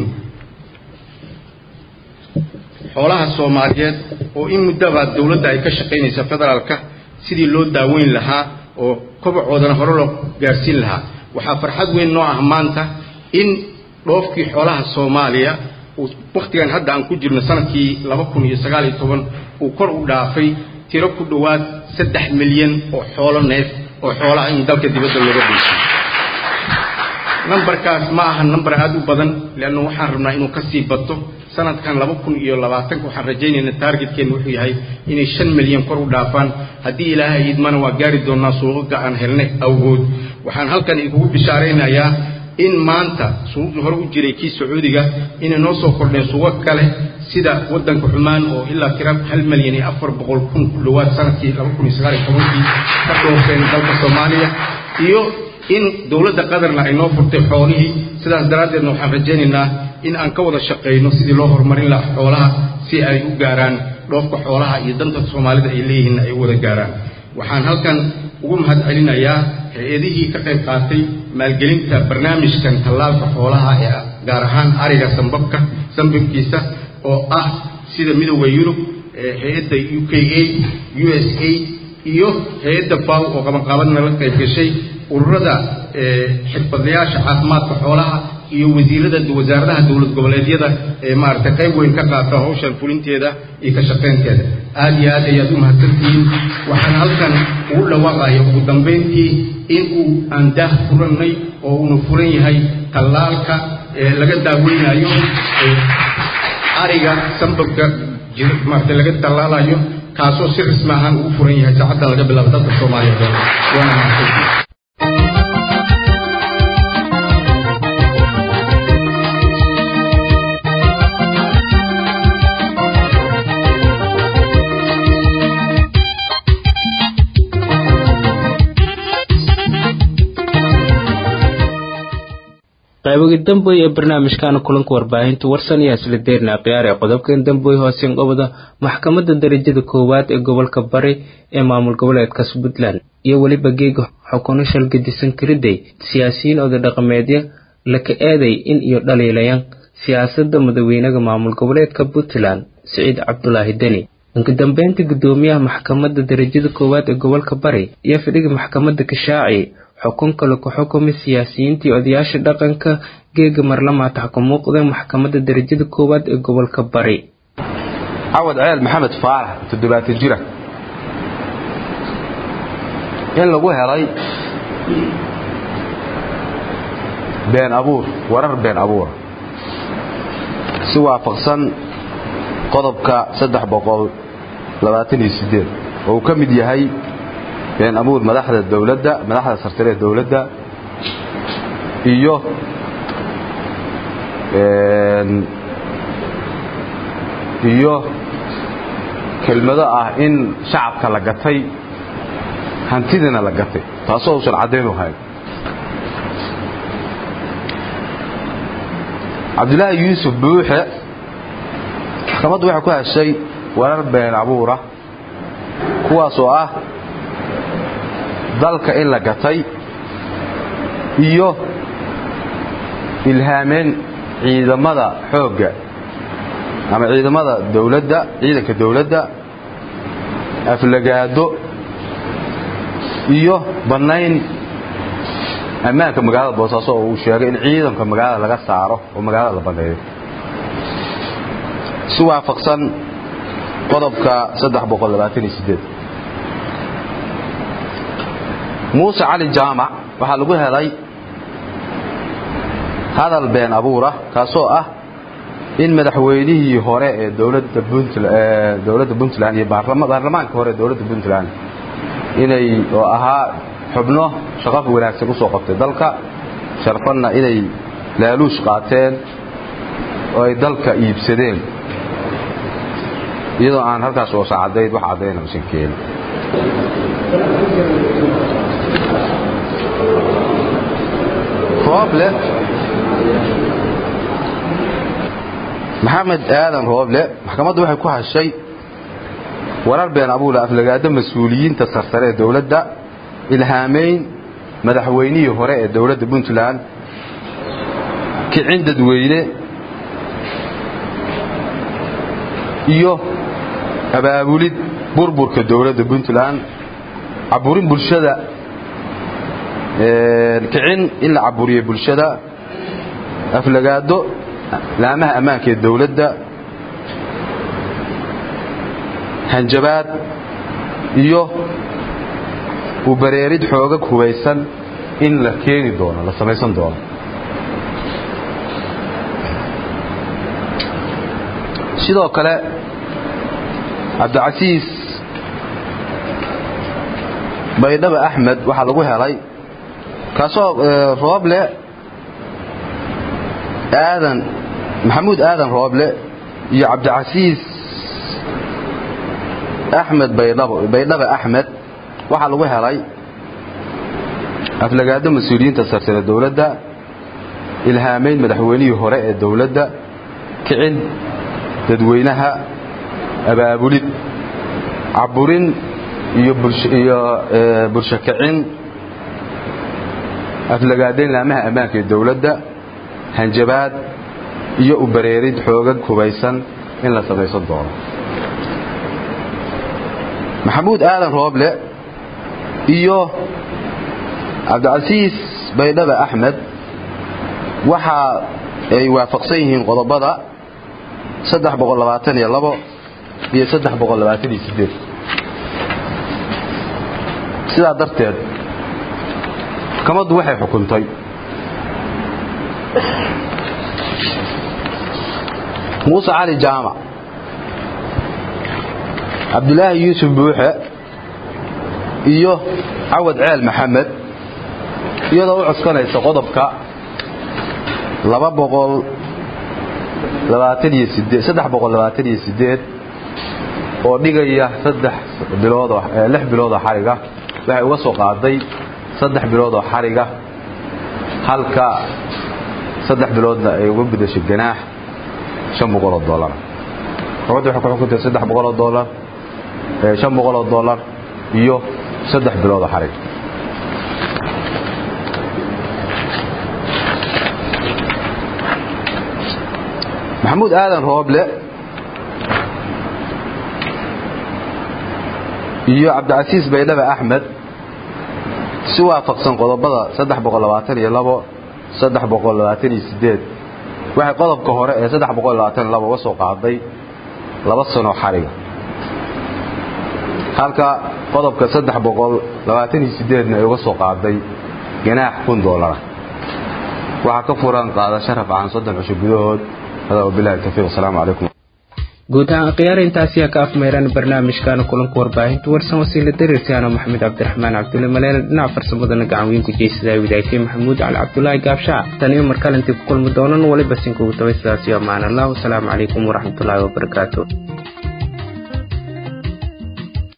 [SPEAKER 9] xoolaha soomaaliyeed oo in muddaba dowladda ay ka shaqaynaysa federaalka sidii loo daaweyn lahaa oo kobacoodana hore loo gaarsiin lahaa waxaa farxad weyn noo ah maanta in dhoofkii xoolaha soomaaliya uu wakhtigan hadda aan ku jirno sanadkii laba kun iyo sagaal iyo toban uu kor u dhaafay tiro ku dhowaad saddex milyan oo xoolo neef oo xoolaha in dalka dibadda looga dheysiyo nambarkaas ma aha nambar aada u badan leanna waxaan rabnaa inuu kasii bato sanadkan laba kun iyo labaatanka waxaan rajaynaynaa taargetkeenna wuxuu yahay inay shan milyan kor u dhaafaan haddii ilaahay idmana waa gaari doonaa suuqaga aan helnay awgood waxaan halkan idinkugu bishaaraynayaa in maanta suuqii hore u jiray kii sacuudiga inay noo soo kordheen suuqo kale sida waddanka xumaan oo ilaa tira hal milyan iyo afar boqol kun ku dhowaad sanadkii laba kun iyo sagaal iyo tobankii ka dhoofeen dalka soomaaliya iyo in dowladda qatarna ay noo furtay xoolihii sidaas daraaddeedna waxaan rajaynaynaa in aan ka wada shaqayno sidii loo horumarin lahaa xoolaha si ay u gaaraan dhoofka xoolaha iyo danta soomaalida ay leeyihiinna ay u wada gaaraan waxaan halkan ugu mahad celinayaa hay-adihii ka qayb qaatay maalgelinta barnaamijkan tallaalka xoolaha ee gaar ahaan ariga sambabka sambabkiisa oo ah sida midooda yurub hay-adda u k a u s a iyo hay-adda faw oo qabanqaabadna la qayb gashay ururada xirfadlayaasha caafimaadka xoolaha iyo wasiirada wasaaradaha dowlad goboleedyada ee maaragtay qayb weyn ka qaata hawshan fulinteeda iyo ka shaqaynteeda aada iyo aad ayaad u mahadsantihiin waxaan halkan ugu dhawaaqaya ugu dambayntii in uu aan daah furannay oo uuna furan yahay tallaalka laga daaweynayo ariga sambabka maaragtay laga tallaalayo kaasoo si rasmi ahaan ugu furan yahay saacaddan laga bilaabo dalka soomaaliya waana mahadsantihiin
[SPEAKER 1] qaybogi damboy ee barnaamijkaana kulanka warbaahinta warsan iyo isla deerna khiyaar ee qodobkan damboy hoosen qobada maxkamadda darajada koowaad ee gobolka bari ee maamul goboleedkaas puntland iyo weliba geega xukuno shalgadisan kariday siyaasiyiin oda dhaqameedya laka eeday in iyo dhaliilayan siyaasadda madaxweynaha maamul goboleedka puntland siciid cabdulaahi deni inka dambeynta gudoomiyaha maxkamadda darajada koowaad ee gobolka bari iyo fidhiga maxkamadda kashaaci xukun kale ku xukumay siyaasiyiintii odayaasha dhaqanka geega marlamaata ka muuqdeen maxkamadda darajada koowaad ee gobolka bari
[SPEAKER 7] cawad ceel maxamed faarax toddobaatan jira in lagu helay been abuur warar been abuura
[SPEAKER 10] si waafaqsan qodobka saddex boqol labaatan iyo sideed oo uu ka mid yahay been abuur madaxda dowladda madaxda sarsare ee dowladda iyo iyo kelmado ah in shacabka la gatay hantidina la gatay taasoo uusan caddayn u hayn cabdulaahi yuusuf buuxe maxkamaddu waxay ku heshay warar been abuura kuwaas oo ah dalka in la gatay iyo ilhaameen ciidamada xoogga ama ciidamada dowladda ciidanka dowladda aflagaado iyo bannayn ammaanka magaalada boosaaso oo uu sheegay in ciidanka magaalada laga saaro oo magaalada la banneeyo si waafaqsan qodobka muuse cali jaamac waxaa lagu helay hadal been abuura kaasoo ah in madaxweynihii hore ee dowladda puntland iyo baarlamaanka hore ee dowladda puntland inay oo ahaa xubno shaqo wanaagsan usoo qabtay dalka sharfanna inay laaluush qaateen oo ay dalka iibsadeen iyadoo aan halkaas oosa caddayd wax caddayna usan keenin rooble maxamed aadan rooble maxkamaddu waxay ku hashay warar been abuula aflagaado mas-uuliyiinta sarsare ee dowladda ilhaamayn madaxweynihii hore ee dowladda puntland kicin dadweyne iyo abaabulid burburka dowladda puntland caburin bulshada kicin in la caburiyo bulshada aflagaado laamaha ammaanka ee dowladda hanjabaad iyo u bareerid xoogag hubaysan in la keeni doono la samaysan doono sidoo kale cabdicasiis baydhaba axmed waxaa lagu helay kaasoo rooble aadan maxamuud aadan rooble iyo cabdicasiis axmed baydhaba axmed waxaa lagu helay aflagaado mas-uuliyiinta sarsare dowladda ilhaamayn madaxweynihii hore ee dowladda kicin dadweynaha abaabulid caburin iyo bulsho kicin aflagaadayn laamaha ammaanka ee dowladda hanjabaad iyo u bareerid xoogag hubaysan in la samaysan doono maxamuud aadan rooble iyo cabdicasiis baydhaba axmed waxa ay waafaqsan yihiin qodobada iyo sidaa darteed maxkamaddu waxay xukuntay muuse cali jaamac cabdulaahi yuusuf buuxe iyo cawad ceel maxamed iyadoo u codsanaysa qodobka oo dhigaya biloodoo xariga waxay uga soo qaaday saddex biloodoo xariga halka saddex biloodna ay uga gudashay ganaax shan boqoloo dolar maxkamadda waxay ku xukuntay saddex boqoloo dolar shan boqoloo dolar iyo saddex biloodoo xarig maxamuud aadan rooble iyo cabdicasiis baydhaba axmed si waafaqsan qodobada waxay qodobka hore ee uga soo qaaday laba sano xariga halka qodobka na ay uga soo qaaday ganaax kun dolara waxaa ka furan qaadasho rafcaan soddon cusho gudahood هذا وبالله التوفيق والسلام عليكم
[SPEAKER 1] guud ahaan akhyaar intaasi yaa ka afmeeraan barnaamijkaana kulanka warbaahinta warsan wasiila dariirtaano maxamed cabdiraxmaan cabdulle maleele dhinaca farsamadana gacan weyn ku jeysada widaaytay maxamuud cali cabdulaahi gaabshaa tan iyo markalantii ku kulmi doonan waliba sinkugu tabay sidaas iyo ammaan allah wasalaamu calaykum waraxmatullaahi wabarakaatu